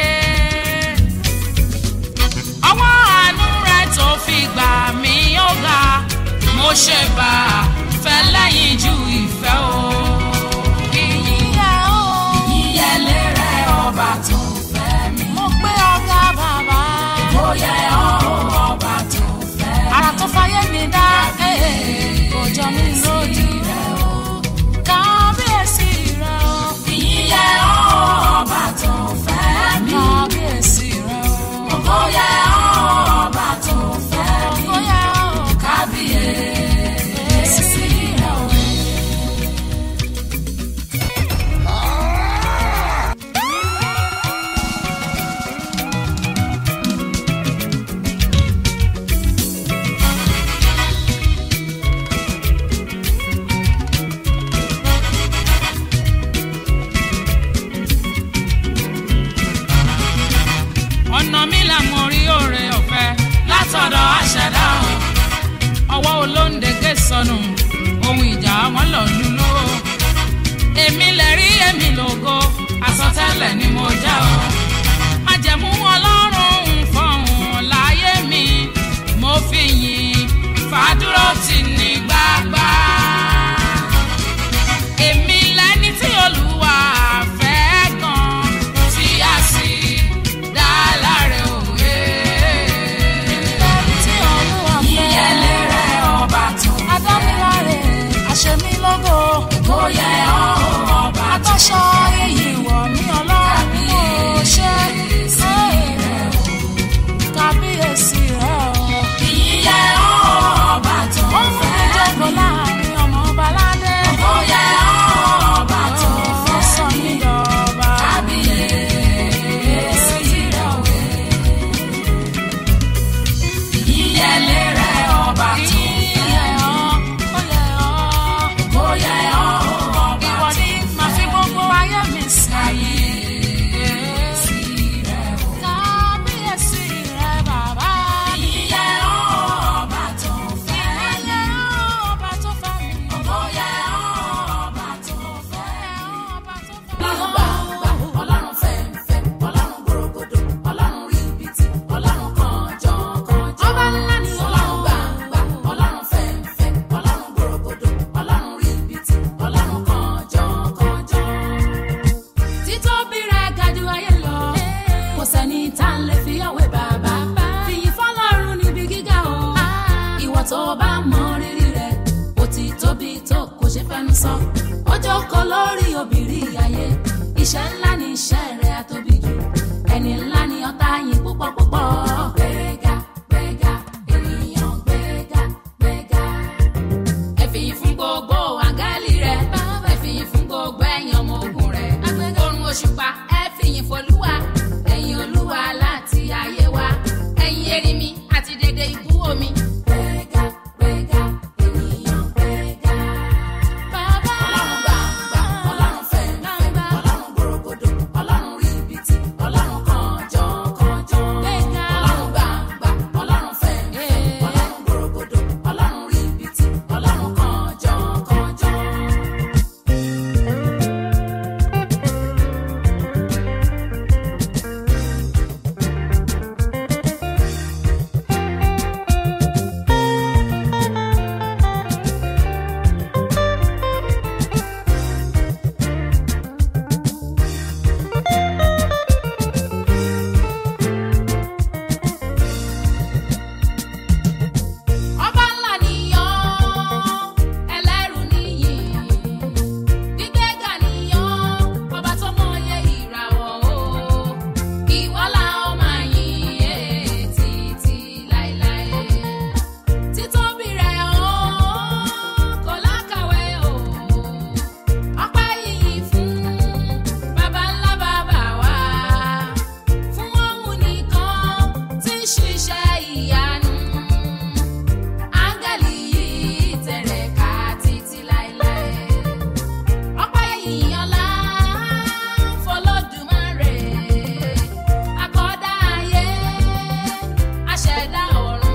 ọwọ́ àánú rẹ̀ tó fi gbà mí ó ga mo ṣe bá a fẹ́ lẹ́yìn ju ìfẹ́ o. Ìyíyẹ o. Ìyíyẹlé rẹ̀ ọba tó fẹ́ mi. Mo gbé ọ̀gá bàbá. Mo yẹ ọba tó fẹ́ mi. Ara tó fayé mi dá. Kò jọ mí lójú rẹ̀ o. Kábíyèsí rẹ̀ o. Ìyíyẹ ọba tó fẹ́ mi. Kábíyèsí rẹ̀ o. Mo yẹ ọba tó fẹ́ mi. Mo yẹ o. Kábíyèsí rẹ̀ o. ọ̀nà mi là mo rí òre ọ̀fẹ́ látọ̀dọ̀ àṣẹdá o ọwọ́ olóńdégé sọnù ohun ìjà wọn lọ lulú o èmi lè rí èmi lògo àsọtẹ́lẹ̀ ni mo já o májẹ̀mú obìnrin ayé iṣẹ́ ńlá ni iṣẹ́ rẹ̀ àtóbi jù ẹni ńlá ni ọ̀tá yín púpọ̀ púpọ̀. gbẹ̀gà gbẹ̀gà ènìyàn gbẹ̀gà gbẹ̀gà. ẹ fìyìn fún gbogbo àgálì rẹ̀ ẹ fìyìn fún gbogbo ẹ̀yìn ọmọ ogun rẹ̀ orun òṣùpá ẹ fìyìn fọlúwa ẹ̀yìn olúwa láti ayé wa ẹ̀yìn erinmi àti dédé ibú omi. gbẹ̀gà gbẹ̀gà ènìyàn gbẹ̀gà. bàbá ọlọ́run gbàǹgbà ọlọ́run fẹ̀ǹfẹ̀ ọlọ́run gbòrògbòdò ọlọ́run ríbitì ọlọ́run kànjọ́kànjọ́. ọlọ́run gbàǹgbà ọlọ́run fẹ̀ǹfẹ̀ ọlọ́run gbòrògbòdò ọlọ́run ríbitì ọlọ́run kànjọ́kànjọ́. ọba ńlá nìyàn ẹlẹ́rù nìyí gbígbéga nìyàn ọba tó mọyé ìràwọ̀ o ìwọ la ó máa yìn ẹ́ títí láéláé títóbi rẹ̀ o kò lákàwé o ọpẹ́ yìí fún baba ńlá bàbá wa fún òun nìkan tí ń ṣiṣẹ́ ìyanu áńgẹ́lì yìí tẹ̀rẹ̀ ká títí láéláé. ọpẹ́ yìnyín ọlá fọlọ́dúnmáre akọ́dá ayé aṣẹ̀dá ọ̀run.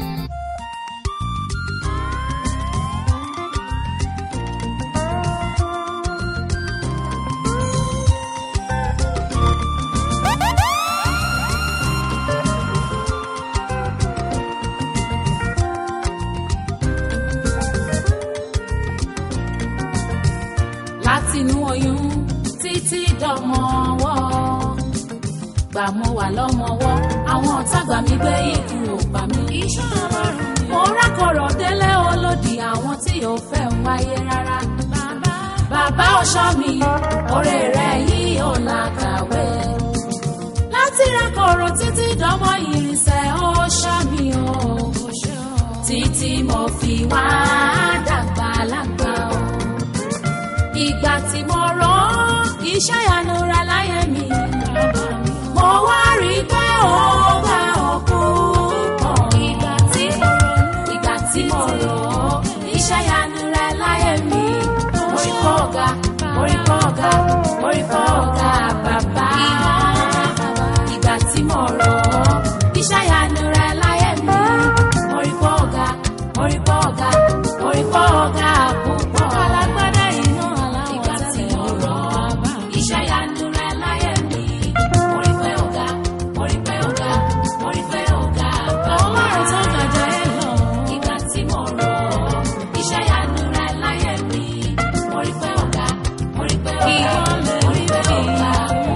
látinú oyún títí dọmọ ọwọ́ gbà mo wà lọ́mọwọ́ àwọn ọ̀tá gbà mí gbé ikú ò bà mí. mo rákọ̀rọ̀ délé olódì àwọn tí ò fẹ́ ń wáyé rárá. bàbá ọ̀ṣọ́ mi ọ̀rẹ́ rẹ̀ yìí ò làkàwé. láti rákọ̀rọ̀ títí dọmọ ìrìnsẹ̀ ọ̀ṣọ́ mi ò. títí mo fi wá dàgbà lágbà o ìgbà tí mo rán iṣẹ́ ìyanu rẹ̀ láyé mi. mo wá rí i pé ó bá òkú pọ̀. ìgbà tí mo rán ìgbà tí mo rán iṣẹ́ ìyanu rẹ̀ láyé mi. mo rí kọ́ ọ̀gá mo rí kọ́ ọ̀gá mo rí kọ́ ọ̀gá bàbá. ìgbà tí mo rán iṣẹ́ ìyanu rẹ̀ láyé mi. mo rí kọ́ ọ̀gá mo rí kọ́ ọ̀gá mo rí kọ́ ọ̀gá púpọ̀. alágbádá iná aláwọ̀ ìgbà tí mo rán iṣẹ́ ìyanu rẹ̀ láyé mi. mo rí pé ọ̀gá mo rí pé ọ̀gá mo rí pé ọ̀gá bàbá. ọlọ́run tó gàjà ẹ lọ. ìgbà tí mo rán iṣẹ́ ìyanu rẹ̀ láyé mi. mo rí pé ọ̀gá mo rí pé ọ̀gá mo rí pé ọ̀gá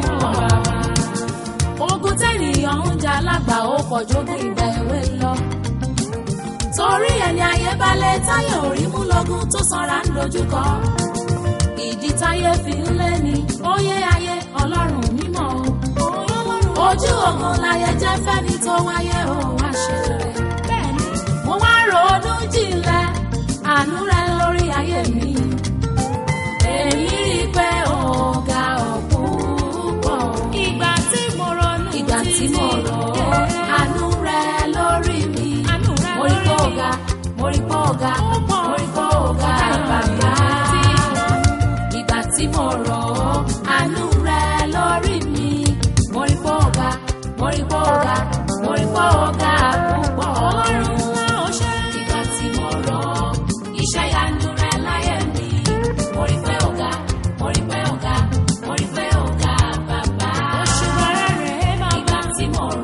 púpọ̀. ogun tẹ́nìyàn ń jà lágbà ó pọ̀jù ogun ìgbà èwe lọ torí ẹni ayé balẹ̀ táyà orí mú lọ́gùn tó sanra ń dojúkọ. ìdí táyé fi ń lé ní óyé ayé ọlọ́run mímọ́ o. ojú ogun láyé jẹ́ fẹ́ni tó wáyé o wá ṣe rẹ̀. bẹ́ẹ̀ni mo wá ronú jinlẹ̀ àánú rẹ lórí ayé mi. èyí rí i pé ọ̀gá ọ̀pọ̀ ìgbà tí mo ronú ìgbà tí mo rọ̀ àánú rẹ lórí mi mo rí pọ́ ọ̀gá mo rí pọ́ ọ̀gá mo rí pọ́ ọ̀gá bàbá. ìgbà tí mo rọ̀ ọ́ àánú rẹ lórí mi mo rí pọ́ ọ̀gá mo rí pọ́ ọ̀gá mo rí pọ́ ọ̀gá púpọ̀. ọlọ́run ńlá ó ṣe. ìgbà tí mo rọ̀ ọ́ iṣẹ́ ìyanu rẹ láyé mi mo rí pé ọ̀gá mo rí pé ọ̀gá mo rí pé ọ̀gá bàbá. oṣù bàrẹ̀ rẹ̀ bàbá. ìgbà tí mo rọ̀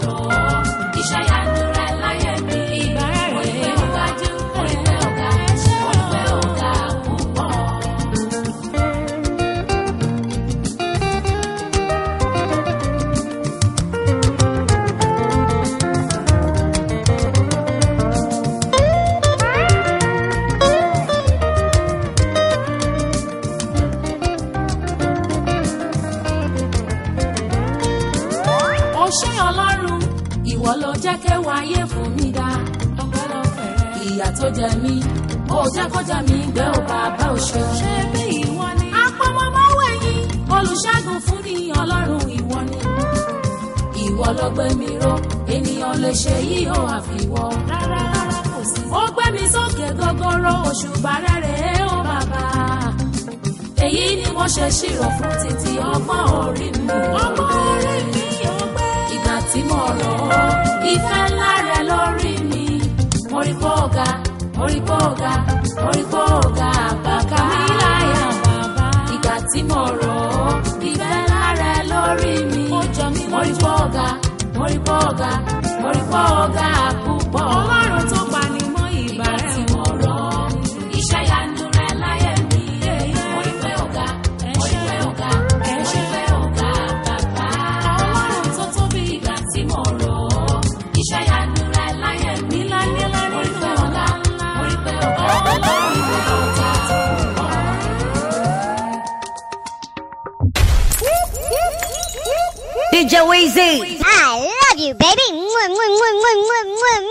ṣé ọlọ́run ìwọ ló jẹ́ kéwà ayé fún mi dá ọpẹ́lọpẹ́ rẹ. ìyà tó jẹ mí ó jẹ́ kó jẹ mí gbé ó bàbá ò ṣe. ṣé bí ìwọ ni. apọmọmọwẹ̀yìn olùṣègùn fún ni ọlọ́run ìwọ ni. ìwọ ló gbé mi ró ènìyàn lè ṣe yí ó àfiwọ́. rárá rárá kò sí. ó gbé mi sókè gogoro òṣùbà rẹ̀ rèé ó bàbá èyí ni mo ṣe ṣírò fún títí ọgbọ́n orí mi. ọgbọ́n orí mi ò gbé. ìgbà tí mo rọ̀ ọ́ ìfẹ́ ńlá rẹ lórí mi. mo rí pọ́ ọ̀gá mo rí pọ́ ọ̀gá mo rí pọ́ ọ̀gá bàbá mi láyà bàbá. ìgbà tí mo rọ̀ ọ́ ìfẹ́ ńlá rẹ lórí mi. ó jọ mí lójú. mo rí pọ́ ọ̀gá mo rí pọ́ ọ̀gá mo rí pọ́ ọ̀gá púpọ̀. ọlọ́run tó pa ni mọ́ ìgbà rẹ̀. ìgbà tí mo rọ̀ ọ́ iṣẹ́ yanu rẹ láyé mi. mo rí pé ọ̀gá mo rí pé ọ̀gá mo rí pé ọ̀gá bàbá. ọlọ́run tó tóbi ìgbà tí mo rọ̀ ọ́ iṣẹ́ yanu rẹ láyé mi. mo rí pé ọ̀gá mo rí pé ọ̀gá mo rí pé ọ̀gá. DJ Weezy. I love you, baby. Mwah, mwah, mwah, mwah, mwah, mwah,